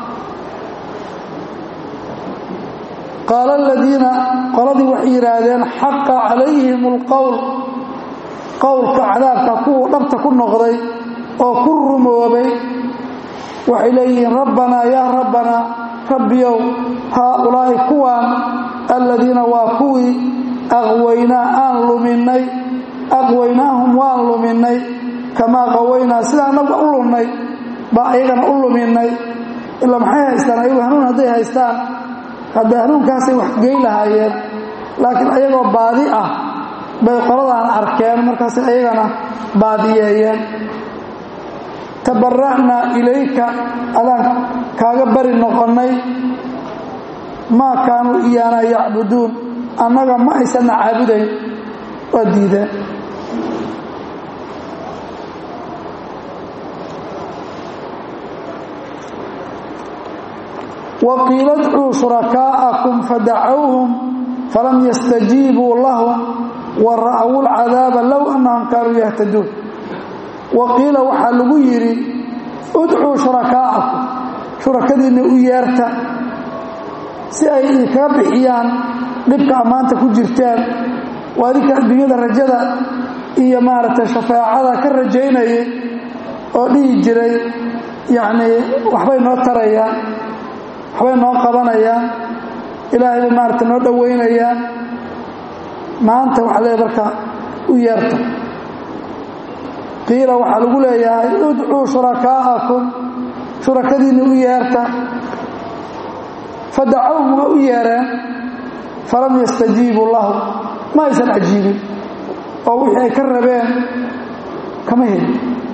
Speaker 1: qaala aladiina qoladii waxay yidhaahdeen xaqa calayhim اlqowl qowlka cadaabka kuwa dhabta ku noqday oo ku rumoobay waxay leeyihiin rabbanaa yaa rabbanaa rabbiyow haaulaa'i kuwaan aladiina waa kuwii aqwaynaa aan luminay aqwaynaahum waan luminay kamaa qawaynaa sida annagu u lunnay baa ayagana u luminay ilaa maxay haystaan ayagu hanuun hadday haystaan hadda hanuunkaasay wax gey lahaayeen laakiin ayagoo baadi ah bay qoladaana arkeen markaas ayagana baadiyeeyeen tabara'naa ilayka adaan kaaga bari noqonnay maa kaanuu iyaana yacbuduun annaga ma aysanna caabudayn waa diideen waqiila dcuu shurakaa'akum fadacowhum falam yastajiibuu lahum wa ra'wu lcadaaba low annahum kaanuu yahtaduun wa qiila waxaa lagu yidhi udcuu shurakaa'akum shurakadiinna u yeerta si ay idinkaga bixiyaan dhibka ammaanta ku jirtaan waa adinka adduunyada rajada iyo maaragtay shafaacada ka rajaynayay oo dhihi jiray yacnii waxbay noo tarayaan waxbay noo qabanayaan ilaahay bay maaragtay noo dhowaynayaan maanta waxa leeya marka u yeerta qiila waxaa lagu leeyahay udcuu shurakaa'akum shurakadiinna u yeerta fadacowhum waa u yeereen falam yastajiibuu lahu ma aysan cajiibin oo wixii ay ka rabeen kama helin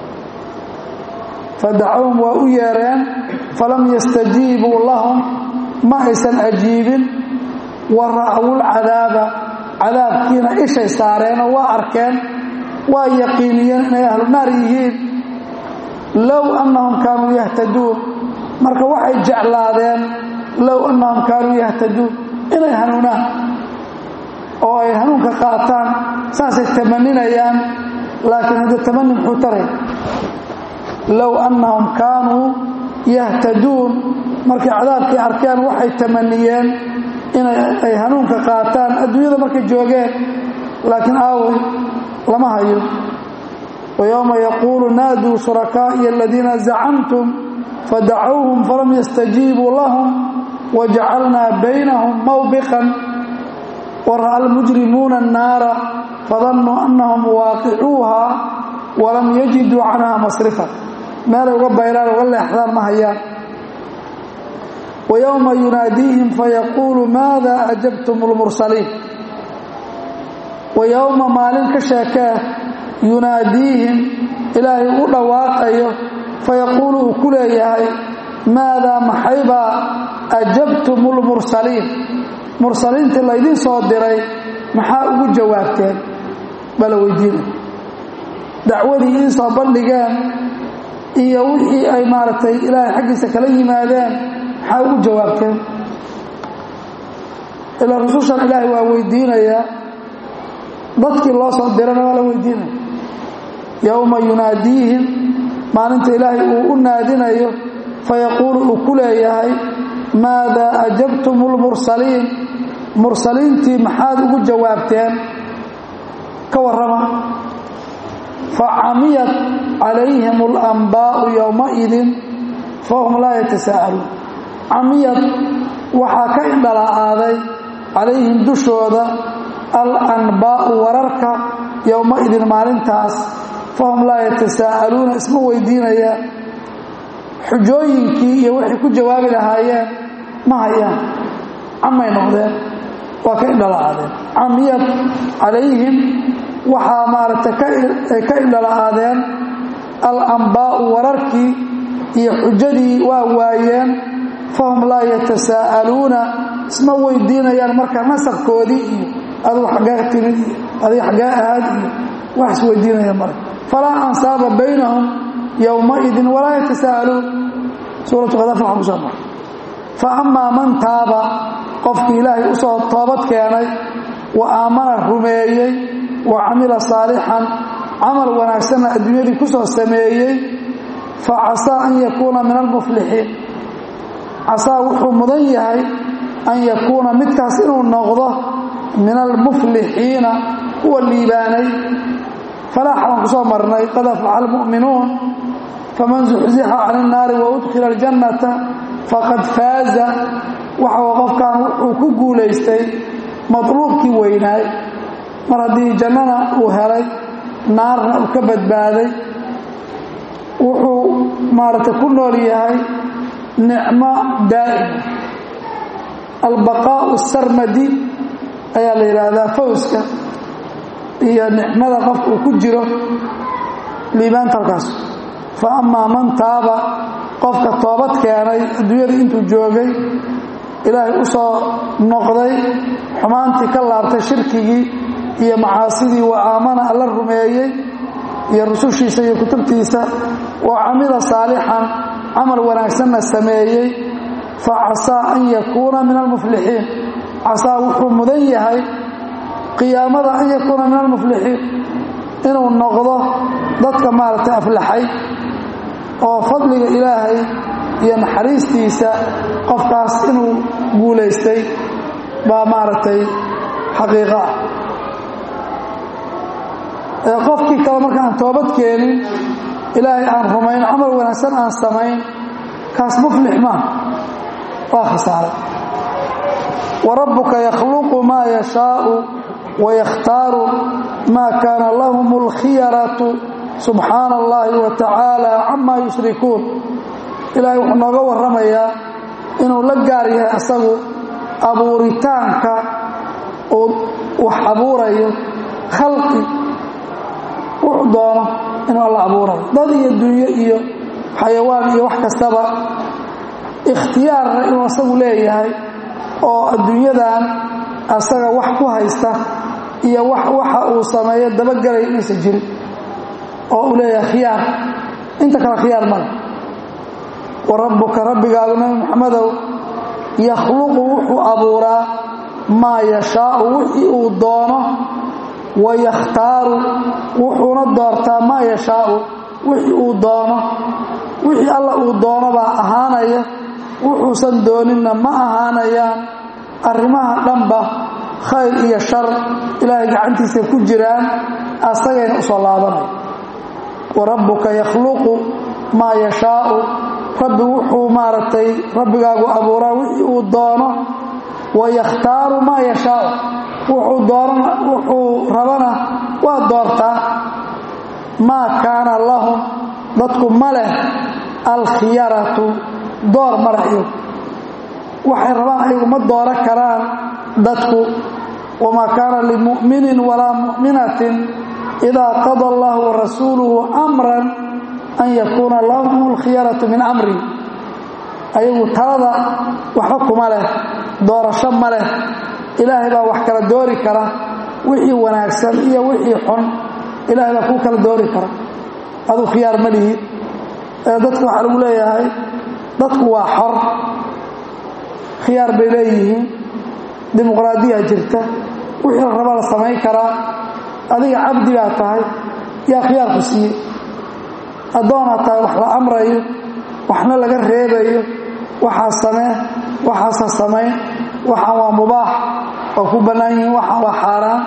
Speaker 1: fadacowhum waa u yeereen falam yastajiibuu lahum ma aysan ajiibin wa ra'wu lcadaaba cadaabkiina ishay saareenoo waa arkeen waa yaqiiniyeen inay ahlu naar yihiin low annahum kaanuu yahtaduun marka waxay jeclaadeen low annahum kaanuu yahtaduun inay hanuunaan oo ay hanuunka qaataan saasay tamaninayaan laakiin hadda tamani muxuu taray low annahum kaanuu yahtaduun markay cadaabkii arkeen waxay tamaniyeen inay hanuunka qaataan adduunyada markay joogeen laakiin aawey lama hayo ويومa يقuل ناadوا شhuركائي الذيiنa زacمتم فdacوهم فlم يستجيبوا لهم وجعلنا بينهم موبقا ورأى المجرمون الناaر فظنوا أنهم واaقعوuها وlم يجدوا عنها مصرفا meelay uga bayraan uga leexdaan ma hayaan ويومa يناadيهم فيقuل ماذا أجبتم المرسلين ويومa maalin ka sheekee yunaadiihim ilaahay u dhawaaqayo fayaquulu uu ku leeyahay maadaa maxaybaa ajabtum lmursaliin mursaliintii laydin soo diray maxaa ugu jawaabteen bala weydiina dacwadii idiin soo bandhigeen iyo wixii ay maaragtay ilaahay xaggiisa kala yimaadeen maxaa ugu jawaabteen ilaa rusushan ilaahay waa weydiinayaa dadkii loo soo dirana waa la weydiinaya yowma yunaadiihim maalinta ilaahay uu u naadinayo fayaquulu uu ku leeyahay maadaa ajabtum lmursaliin mursaliintii maxaad ugu jawaabteen ka warrama facamiyat calayhim alambaa'u yowmaidin fahum laa yatasaa'aluun camiyad waxaa ka indhala'aaday calayhim dushooda alanbaa'u wararka yowmaidin maalintaas fahum laa yatasaa'aluuna isma weydiinayaan xujooyinkii iyo waxay ku jawaabi lahaayeen ma hayaan camay noqdeen waa ka indhala'aadeen camiyad calayhim waxaa maaragtay ka indhala'aadeen alambaa'u wararkii iyo xujadii waa waayeen fahum laa yatasaa'aluuna isma weydiinayaan marka nasabkoodii iyo adugu xaggee timid iyo adiga xaggee ahaad iyo wax isweydiinaya male falaa ansaaba baynahum yowmaidin walaa yatasaa'aluun suuratu khadaf waxaa kusoo maray fa amaa man taaba qofkii ilaahay u soo toobad keenay wa aamana rumeeyey wa camila saalixan camal wanaagsanna adduunyadii ku soo sameeyey fa casaa an yakuuna min almuflixiin casaa wuxuu mudan yahay an yakuuna midkaas inuu noqdo min almuflixiina kuwa liibaanay falaax baan ku soo marnay qad aflaxa almu'minuun faman zuxzixa can innaari wa udkhila aljannata faqad faaza waxa qofkan wuxuu ku guulaystay matluubkii weynaay mar haddii jannana uu helay naarna uu ka badbaaday wuxuu maaragtay ku nool yahay nicmo daa'ima albaqaa'u sarmadi ayaa la yidhaahdaa fawska iyo nicmada qofka uu ku jiro liibaanta halkaas fa amaa man taaba qofka toobad keenay adduunyada intuu joogay ilaahay u soo noqday xumaantii ka laabtay shirkigii iyo macaasidii wa aamana alla rumeeyey iyo rusushiisa iyo kutubtiisa wa camila saalixan camal wanaagsanna sameeyey fa casaa an yakuuna min almuflixiin casaa wuxuu mudan yahay qiyaamada an yakuuna min almuflixiin inuu noqdo dadka maaragtay aflaxay oo fadliga ilaahay iyo naxariistiisa qofkaas inuu guulaystay baa maaragtay xaqiiqo ah ee qofkii kale marka aan toobad keenin ilaahay aan rumayn camal wanaagsan aan samayn kaas muflix maa waa khasaaray wa rabbuka yakhluqu maa yashaau wa yakhtaaru maa kaana lahum alkhiyaratu subxaana allahi wa tacaala camaa yushrikuun ilaahay wuxuu nooga warramayaa inuu la gaar yahay asagu abuuritaanka uu wax abuurayo khalqi wuxuu doono inuu alla abuurayo dad iyo dunyo iyo xayawaan iyo wax kastaba ikhtiyaarna inuu asagu leeyahay oo adduunyadan asaga wax ku haysta iyo waxa uu sameeyo dabagelaya inaysan jirin oo uu leeyahay khiyaar inta kale khiyaar male wa rabbuka rabbigaadu nabi maxamedow yakhluqu wuxuu abuuraa maa yashaau wixii uu doono wa yakhtaaru wuxuuna doortaa maa yashaau wixii uu doono wixii alla uu doono baa ahaanaya wuxuusan dooninna ma ahaanayaan arrimaha dhanba khayr iyo shar ilaahay gacantiisa ku jiraan asagayna usoo laabanaya wa rabbuka yakhluqu maa yashaau rabbi wuxuu maaragtay rabbigaagu abuuraa wixii uu doono wa yakhtaaru maa yashaau wuxuu doonana wuxuu rabana waa doortaa maa kaana lahum dadku ma leh alkhiyaratu door ma leh iyagu waxay rabaan ayagu ma dooro karaan dadku wamaa kaana limu'minin walaa mu'minatin idaa qada allahu warasuuluhu amran an yakuuna lahum alkhiyaratu min amri ayagu talada waxba kuma leh doorasho ma leh ilaahay baa wax kala doori kara wixii wanaagsan iyo wixii xun ilaahay baa kuu kala doori kara aduu khiyaar ma lihid ee dadku waxaa lagu leeyahay dadku waa xor khiyaar bay leeyihiin dimuqraadiya jirta wixii la raba la samayn karaa adiga cabdi baa tahay yaa khiyaarku siiyey addoonaa tahay wax la amrayo waxna laga reebayo waxaa samee waxaasa samayn waxaan waa mubaax oo ku bannaan yihiin waxaan waa xaaraan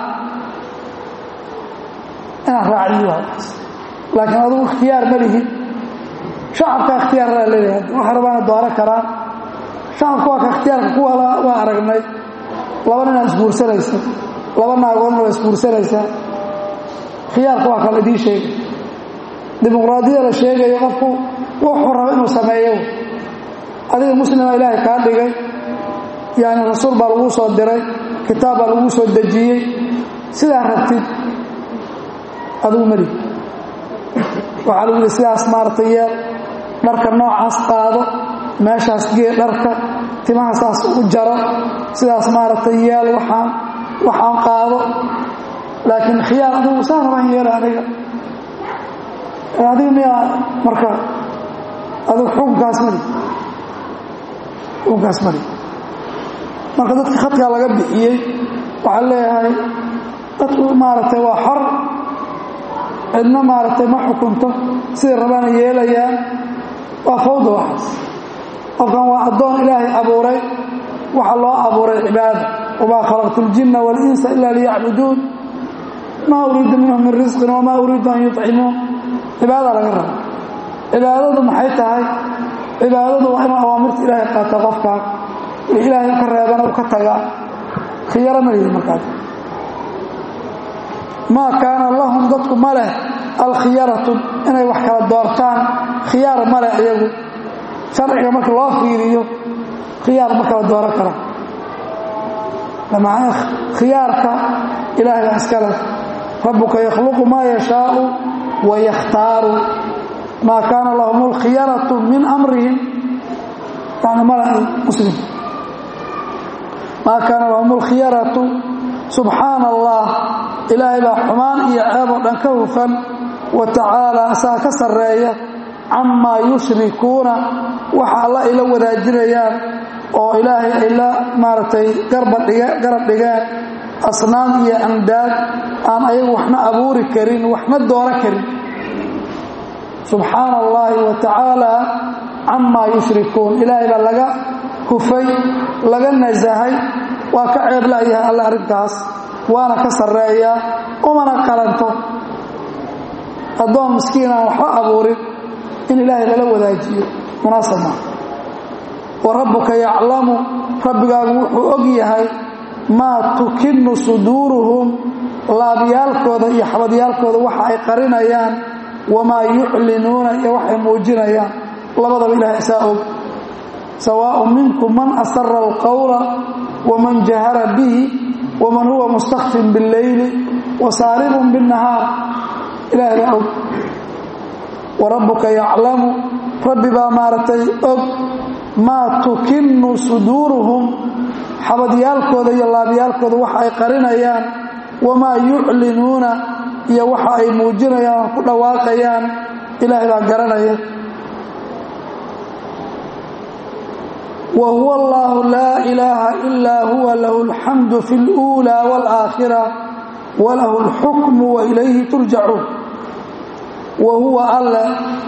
Speaker 1: inaan raaciyo waaas laakiin adugu ikhtiyaar ma lihid shacabka ikhtiyaarlaa leeyahay waxa rabaana dooro karaan shacabka waa ka ikhtiyaarka kuwa waa aragnay laba ninaa isguursanaysa laba naagoodna waa isguursanaysaa khiyaarka waa kala idiin sheegay dimuqraadiyada la sheegayo qofku wuxuu raba inuu sameeyo adiga muslima ilaahay kaa dhigay yani rasuul baa laguu soo diray kitaab baa laguu soo dejiyey sidaa rabtid adigu mali waxaa lagu yidhi sidaas maaragtay yeel dharka noocaas qaado meeshaas gee dharka timaha saas u jaro sidaas maaragtay yeel waxaan waxaan qaado laakiin khiyaar adigu saa rabaan yeela aniga adiga miyaa marka adigu xukunkaas mali xukunkaas mali marka dadka khadkaa laga bixiyey waxaa leeyahay dadku maaragtay waa xor cidna maaragtay ma xukunto siday rabaana yeelayaan waa fawda waxaas qofkan waa addoon ilaahay abuuray waxaa loo abuuray cibaada wamaa khalaqtu اljinna waاlinsa ila liyacbuduun maa uriidu minhum min risqin wamaa uriidu an yuطcimuun cibaada laga raba cibaadadu maxay tahay cibaadadu waa inuu awaamirta ilaahay qaata qofkaa wix ilaahay ka reebana u ka taga khiyaro ma lihi markaas maa kaana lahum dadku ma leh alkhiyaratu inay wax kala doortaan khiyaar ma leh iyagu sharciga marka loo fiiriyo khiyaar ma kala dooran karaan bimacnaa khiyaarka ilaahay baa iska leh rabbuka yakhluqu maa yashaau wa yakhtaaru maa kaana lahum alkhiyaratu min amrihim yani mala muslim maa kaana lahum alkhiyaratu subxaana allah ilaahay baa xumaan iyo ceeb oo dhan ka hufan wa tacaala asaa ka sarreeya camaa yushrikuuna waxa alla ay la wadaajinayaan oo ilaahay ay la maaragtay garab dhigeen asnaam iyo amdaad aan ayagu waxna abuuri karin waxna doono karin subxaana allahi wa tacaala camaa yushrikuun ilaahay baa laga hufay laga nasahay waa ka ceeblayahay alla arrintaas waana ka sarreeyaa umana qalanto addoon miskiin aan waxba abuurin in ilaahay lala wadaajiyo munaasab maa wa rabbuka yaclamu rabbigaagu wuxuu og yahay maa tukinu suduuruhum laabyaalkooda iyo xabadyaalkooda waxa ay qarinayaan wamaa yuclinuuna iyo waxay muujinayaan labadaba ilahay isaa og sawaaء minkum man asara alqowla waman jahara bihi waman huwa mustakfin biاlleyli wasaaribun biاnnahaar ilahay baa og warabbuka yaclamu rabbi baa maaragtay og maa tukinu suduuruhum xabadyaalkooda iyo laabyaalkooda waxa ay qarinayaan wamaa yuclinuuna iyo waxa ay muujinayaan oo ku dhawaaqayaan ilaahay baa garanaya wa huwa allahu laa ilaaha ilaa huwa lahu alxamdu fi اluulaa wاlaakhira walahu اlxukmu wa ilayhi turjacuun wa huwa alle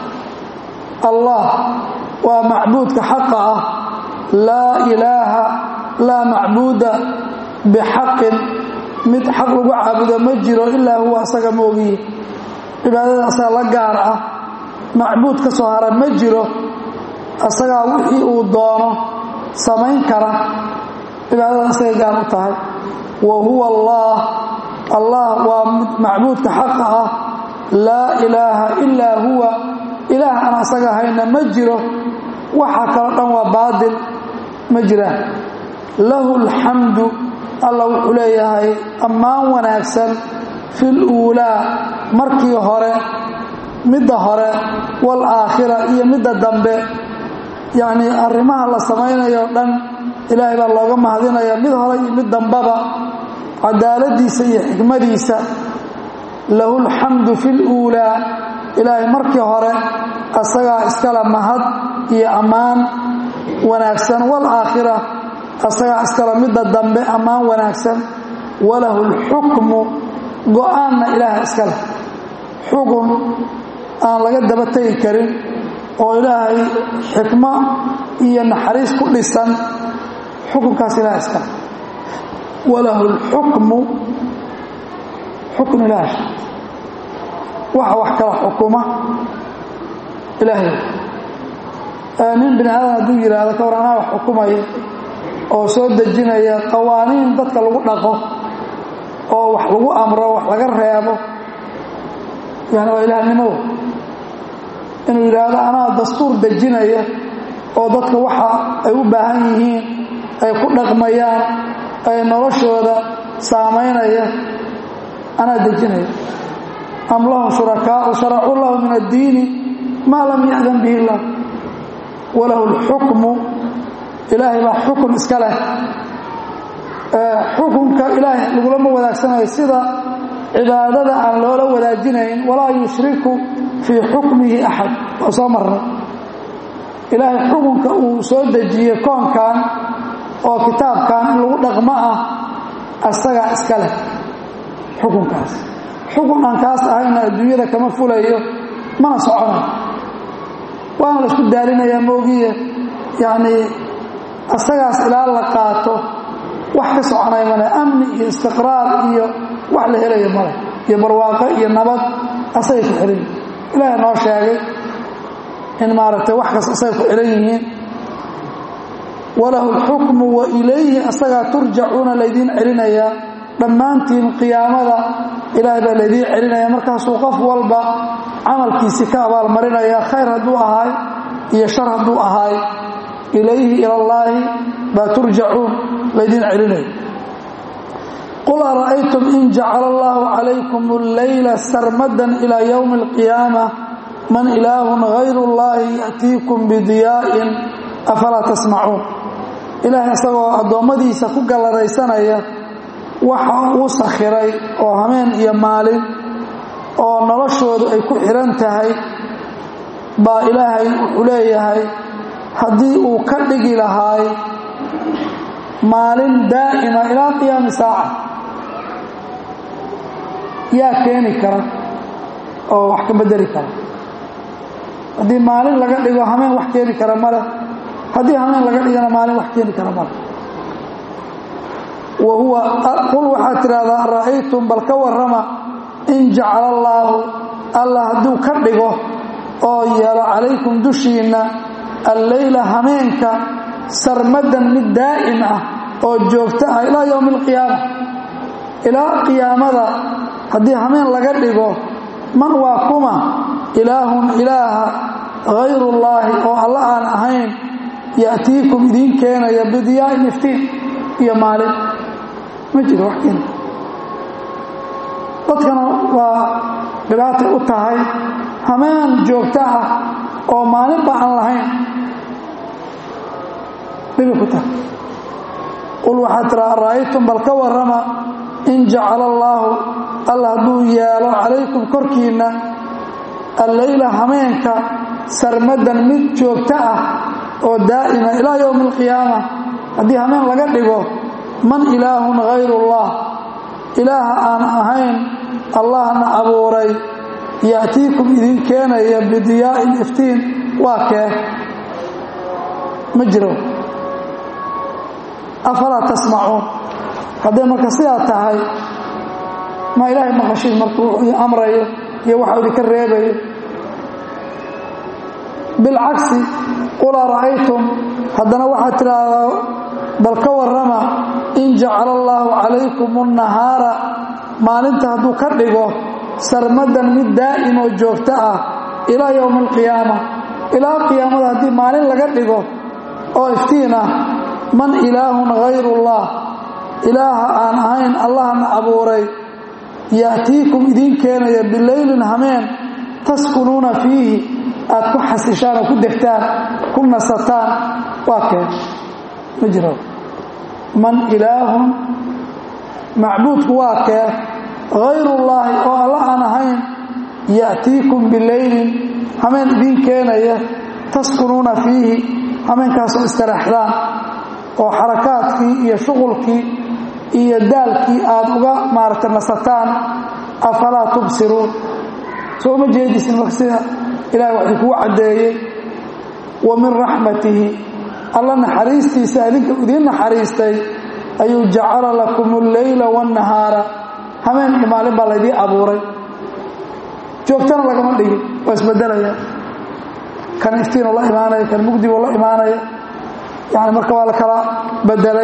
Speaker 1: allah waa macbuudka xaqa ah laa ilaaha laa macbuuda bixaqin mid xaq lagu caabudo ma jiro ilaa huwa asaga moogiye cibaadada asaga la gaar ah macbuud ka soo hara ma jiro asagaa wixii uu doono samayn kara cibaadada asagay gaar u tahay wa huwa allah allah waa macbuudka xaqa ah laa ilaaha ilaa huwa ilaah aan asaga hayna ma jiro waxa kaloo dhan waa baadil ma jiraan lahu alxamdu alla wuxuu leeyahay ammaan wanaagsan fi luulaa markii hore midda hore waalaakhira iyo midda dambe yacnii arrimaha la samaynayo dhan ilaahay baa looga mahadinaya mid hore iyo mid dambaba cadaaladiisa iyo xikmadiisa lahu lxamdu fi luulaa ilaahay markii hore asagaa iskale mahad iyo ammaan wanaagsan waalaakhira asagaa iskale midda dambe ammaan wanaagsan walahu lxukmu go-aanna ilaaha iskale xukun aan laga daba tegi karin oo ilaahay xikmo iyo naxariis ku dhisan xukunkaas ilaha iskale walahu lxukmu xukun ilaah waxa wax kala xukuma ilaahay nin bini aadan hadduu yidhaahdo ka war anaa wax xukumaya oo soo dejinaya qawaaniin dadka lagu dhaqo oo wax lagu amro wax laga reebo yani waa ilaahnimow inuu yidhaahdo anaa dastuur dejinaya oo dadka waxa ay u baahan yihiin ay ku dhaqmayaan ay noloshooda saamaynaya anaa dejinaya am lahum shurakaau sharacuu lahu min addiini maa lam ya'dan bihi illah walahu lxukmu ilaahay baa xukun iska leh xukunka ilaahay lagulama wadaagsanayo sida cibaadada aan loola wadaajinayn walaa yushriku fii xukmihi axad waa soo marnay ilaahay xukunka uu soo dejiyey koonkan oo kitaabkan in lagu dhaqmo ah asagaa iska leh xukunkaas xukun aan kaas ahayna adduunyada kama fulayo mana soconayo waana la isku daalinayaa moogiye yacnii asagaas ilaa la qaato wax ka soconaya male amni iyo istiqraar iyo wax la helayo male iyo barwaaqo iyo nabad asagay ku xihan yihin ilaahay noo sheegay in maaragtay wax kas asagay ku xihan yihiin walahu lxukmu wa ilayhi asagaa turjacuuna laydiin celinayaa dhammaantiin qiyaamada ilaahay baa laydiin celinaya markaasuu qof walba camalkiisii ka abaalmarinaya khayr hadduu ahaay iyo shar hadduu ahaay ilayhi ilallaahi baa turjacuun laydiin celinaya qul ara'aytum in jacala allahu calaykum alleyla sarmadan ilaa yowmi alqiyaama man ilaahun hayru llahi ya'tiikum bidiyaa'in afalaa tasmacuun ilaahay isagoo addoommadiisa ku galladaysanaya waxa uu sakhiray oo hameen iyo maalin oo noloshoodu ay ku xihan tahay baa ilaahay wuxuu leeyahay haddii uu ka dhigi lahaay maalin daa'ima ilaa qiyaami saaca yaa keeni kara oo wax ka bedeli kara haddii maalin laga dhigo hameen wax keeni kara male haddii hameen laga dhigana maalin wax keeni kara male wa huwa qul waxaad tidhahdaa ra'aytum bal ka warrama in jacala allaahu alla hadduu ka dhigo oo yeelo calaykum dushiinna alleyla hameenka sarmadan mid daa'im ah oo joogto ah ilaa yowmi alqiyaama ilaa qiyaamada haddii hameen laga dhigo man waa kuma ilaahun ilaaha hayrullaahi oo alla aan ahayn ya'tiikum idiin keenaya bidiyaa'in iftiin iyo maalin ma jiro wax keena dadkana waa dhibaatay u tahay hameen joogto ah oo maalinba aan lahayn dhibi ku tahay qul waxaad tiraa ra'aytum bal ka warrama in jacala allaahu alla hadduu yeelo calaykum korkiinna alleyla hameenka sarmadan mid joogto ah oo daa'ima ilaa yowmi alqiyaama haddii hameen laga dhigo man ilaahun hayrullah ilaaha aan ahayn allahna abuuray ya'tiikum idin keenaya bidiyaa'in iftiin waa kee ma jiro afalaa tasmacuun hadday marka sidaa tahay ma ilaahay maqashiin markuu idin amrayo iyo waxa idinka reebayo bilcagsi qul ara'aytum haddana waxaad tidhaahdaa bal ka warrama in jacala allaahu calaykum annahaara maalinta hadduu ka dhigo sarmadan mid daa'im oo joogto ah ilaa yowmi alqiyaama ilaa qiyaamada haddii maalin laga dhigo oo iftiin ah man ilaahun hayrullah ilaaha aan ahayn allahna abuuray ya'tiikum idiin keenaya bileylin hameen taskunuuna fiihi aad ku xasishaan oo ku degtaan ku nasataan waa keen ma jiro man ilaahun macbuudku waa kee hayrullaahi oo alla aan ahayn ya'tiikum bileylin hameen idiin keenaya taskunuuna fiihi hameenkaasoo istaraxdaan oo xarakaadkii iyo shuqulkii iyo daalkii aad uga maaragta nasataan afalaa tubsiruun soo uma jeedisin marka sida ilahay wax idinkugu caddeeyey wa min raxmatihi alla naxariistiisa idinka idiin naxariistay ayuu jacala lakum alleyla waannahaara hameen iyo maalin baa laydiin abuuray joogtana lagama dhigin waa isbedelaya kan iftiinoo la imaanaya kan mugdiboo la imaanaya yani marka waa la kala bedelay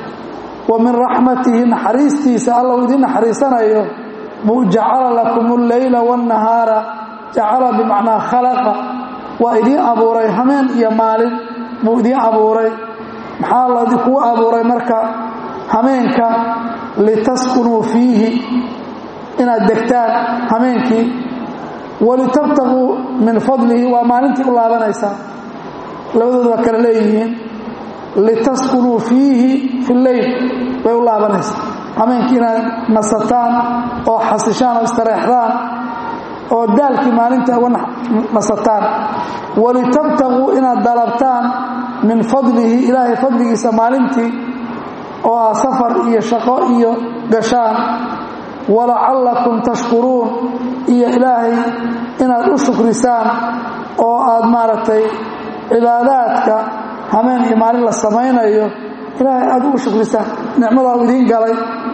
Speaker 1: wa min raxmatihi naxariistiisa alla uu idiin naxariisanayo buu jacala lakum alleyla waannahaara jacala bimacnaa khalaqa waa idiin abuuray hameen iyo maalin buu idiin abuuray maxaa ladikuu abuuray marka hameenka litaskunuu fiihi inaad degtaan hameenkii walitabtaguu min fadlihi waa maalintii u laabanaysaa labadooda waa kale leeyihiin litaskunuu fiihi fi lleyl bay u laabanaysaa hameenkii inaad nasataan oo xasishaan oo istareexdaan oo daalkii maalinta uga nasataan walitabtaguu inaad dalabtaan min fadlihi ilaahay fadligiisa maalintii oo ah safar iyo shaqo iyo gashaan walacallakum tashkuruun iyo ilaahay inaad u shukrisaan oo aad maaragtay cibaadaadka hameen iyo maalin la samaynayo ilaahay aad ugu shukrisaan nicmadaa u idiin galay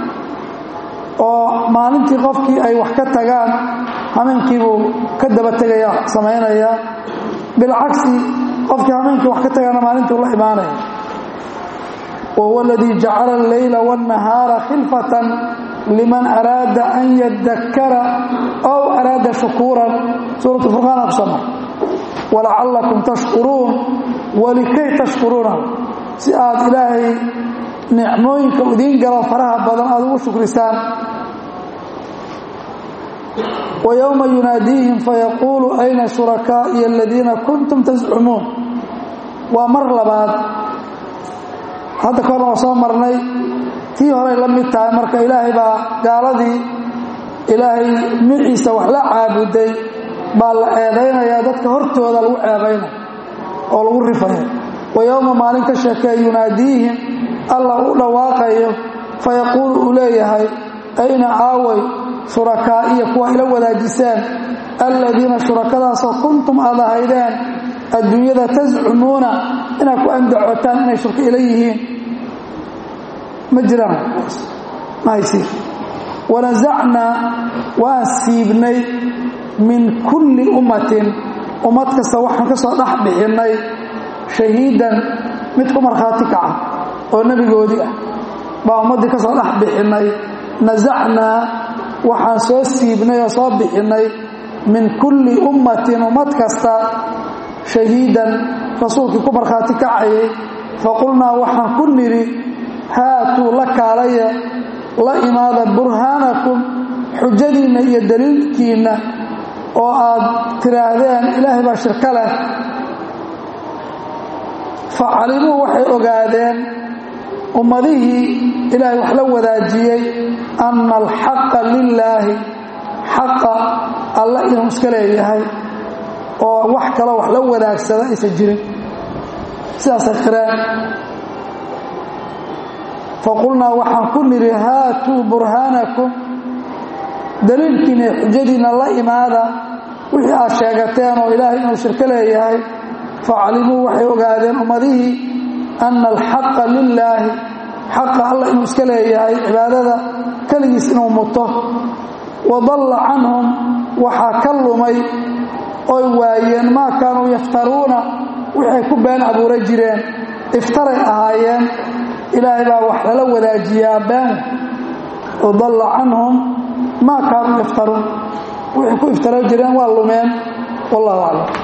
Speaker 1: oo maalintii qofkii ay wax ka tagaan hameenkiibuu ka daba tegaya samaynayaa bilcagsi qofkii hameenkii wax ka tagaana maalintuu la imaanaya wahuwa aladii jacala alleyla waannahaara khilfatan liman araada an yadakara ow araada shukuuran suuratu furqaana kusama walacallakum tashkuruun walikay tashkuruuna si aad ilaahay nicmooyinka idiin galo faraha badan aada ugu shukrisaan wa yowma yunaadiihim fayaquulu ayna shurakaa'iya aladiina kuntum tascumuun waa mar labaad hadda kahorna waa soo marnay tii horay la mid tahay marka ilaahay baa gaaladii ilaahay miciisa wax la caabuday baa la eedaynayaa dadka hortooda lagu eedaynaya oo lagu rifaya wa yowma maalin ka sheekee yunaadiihim alla u dhawaaqayo fayaquulu uu leeyahay ayna aaway shurakaa'iya kuwa ila wadaajiseen alladiina shurakadaasoo kuntum aad ahaydeen adduunyada tascumuuna inaad ku andacotaan inay shurka ila yihiin ma jiraan ma haysiin wanasacnaa waan siibnay min kulli ummatin ummad kasta waxaan ka soo dhex bixinnay shahiidan mid ku markhaati kaca oo nebigoodii ah baa ummaddii ka soo dhex bixinnay nasacnaa waxaan soo siibnay oo soo bixinnay min kulli ummatin ummad kasta shahiidan rasuulkii ku markhaati kacayay faqulnaa waxaan ku nidhi haatuu la kaalaya la imaada burhaanakum xujadiinna iyo daliilkiinna oo aad tidhaahdeen ilaahay baa shirka leh fa calimuu waxay ogaadeen ummadihii ilaahay wax la wadaajiyey anna alxaqa lilaahi xaqa alla inuu iska leeyahay oo wax kaloo wax la wadaagsada aysan jirin sidaasay qireen faqulnaa waxaan ku nidhi haatuu burhaanakum daliilkiina xujadiinna la imaada wixii aad sheegateen oo ilaahay inuu shirko leeyahay facalimuu waxay ogaadeen ummadihii anna alxaqa lilaahi xaqa alla inuu iska leeyahay cibaadada keligiis inuu muto wadalla canhum waxaa ka lumay oy waayeen maa kaanuu yaftaruuna waxay ku been abuura jireen iftaray ahaayeen ilaahay baa wax lala wadaajiyaa been wadalla canhum maa kaanuu yaftaruun waxay ku iftaro jireen waa lumeen wallahu aclam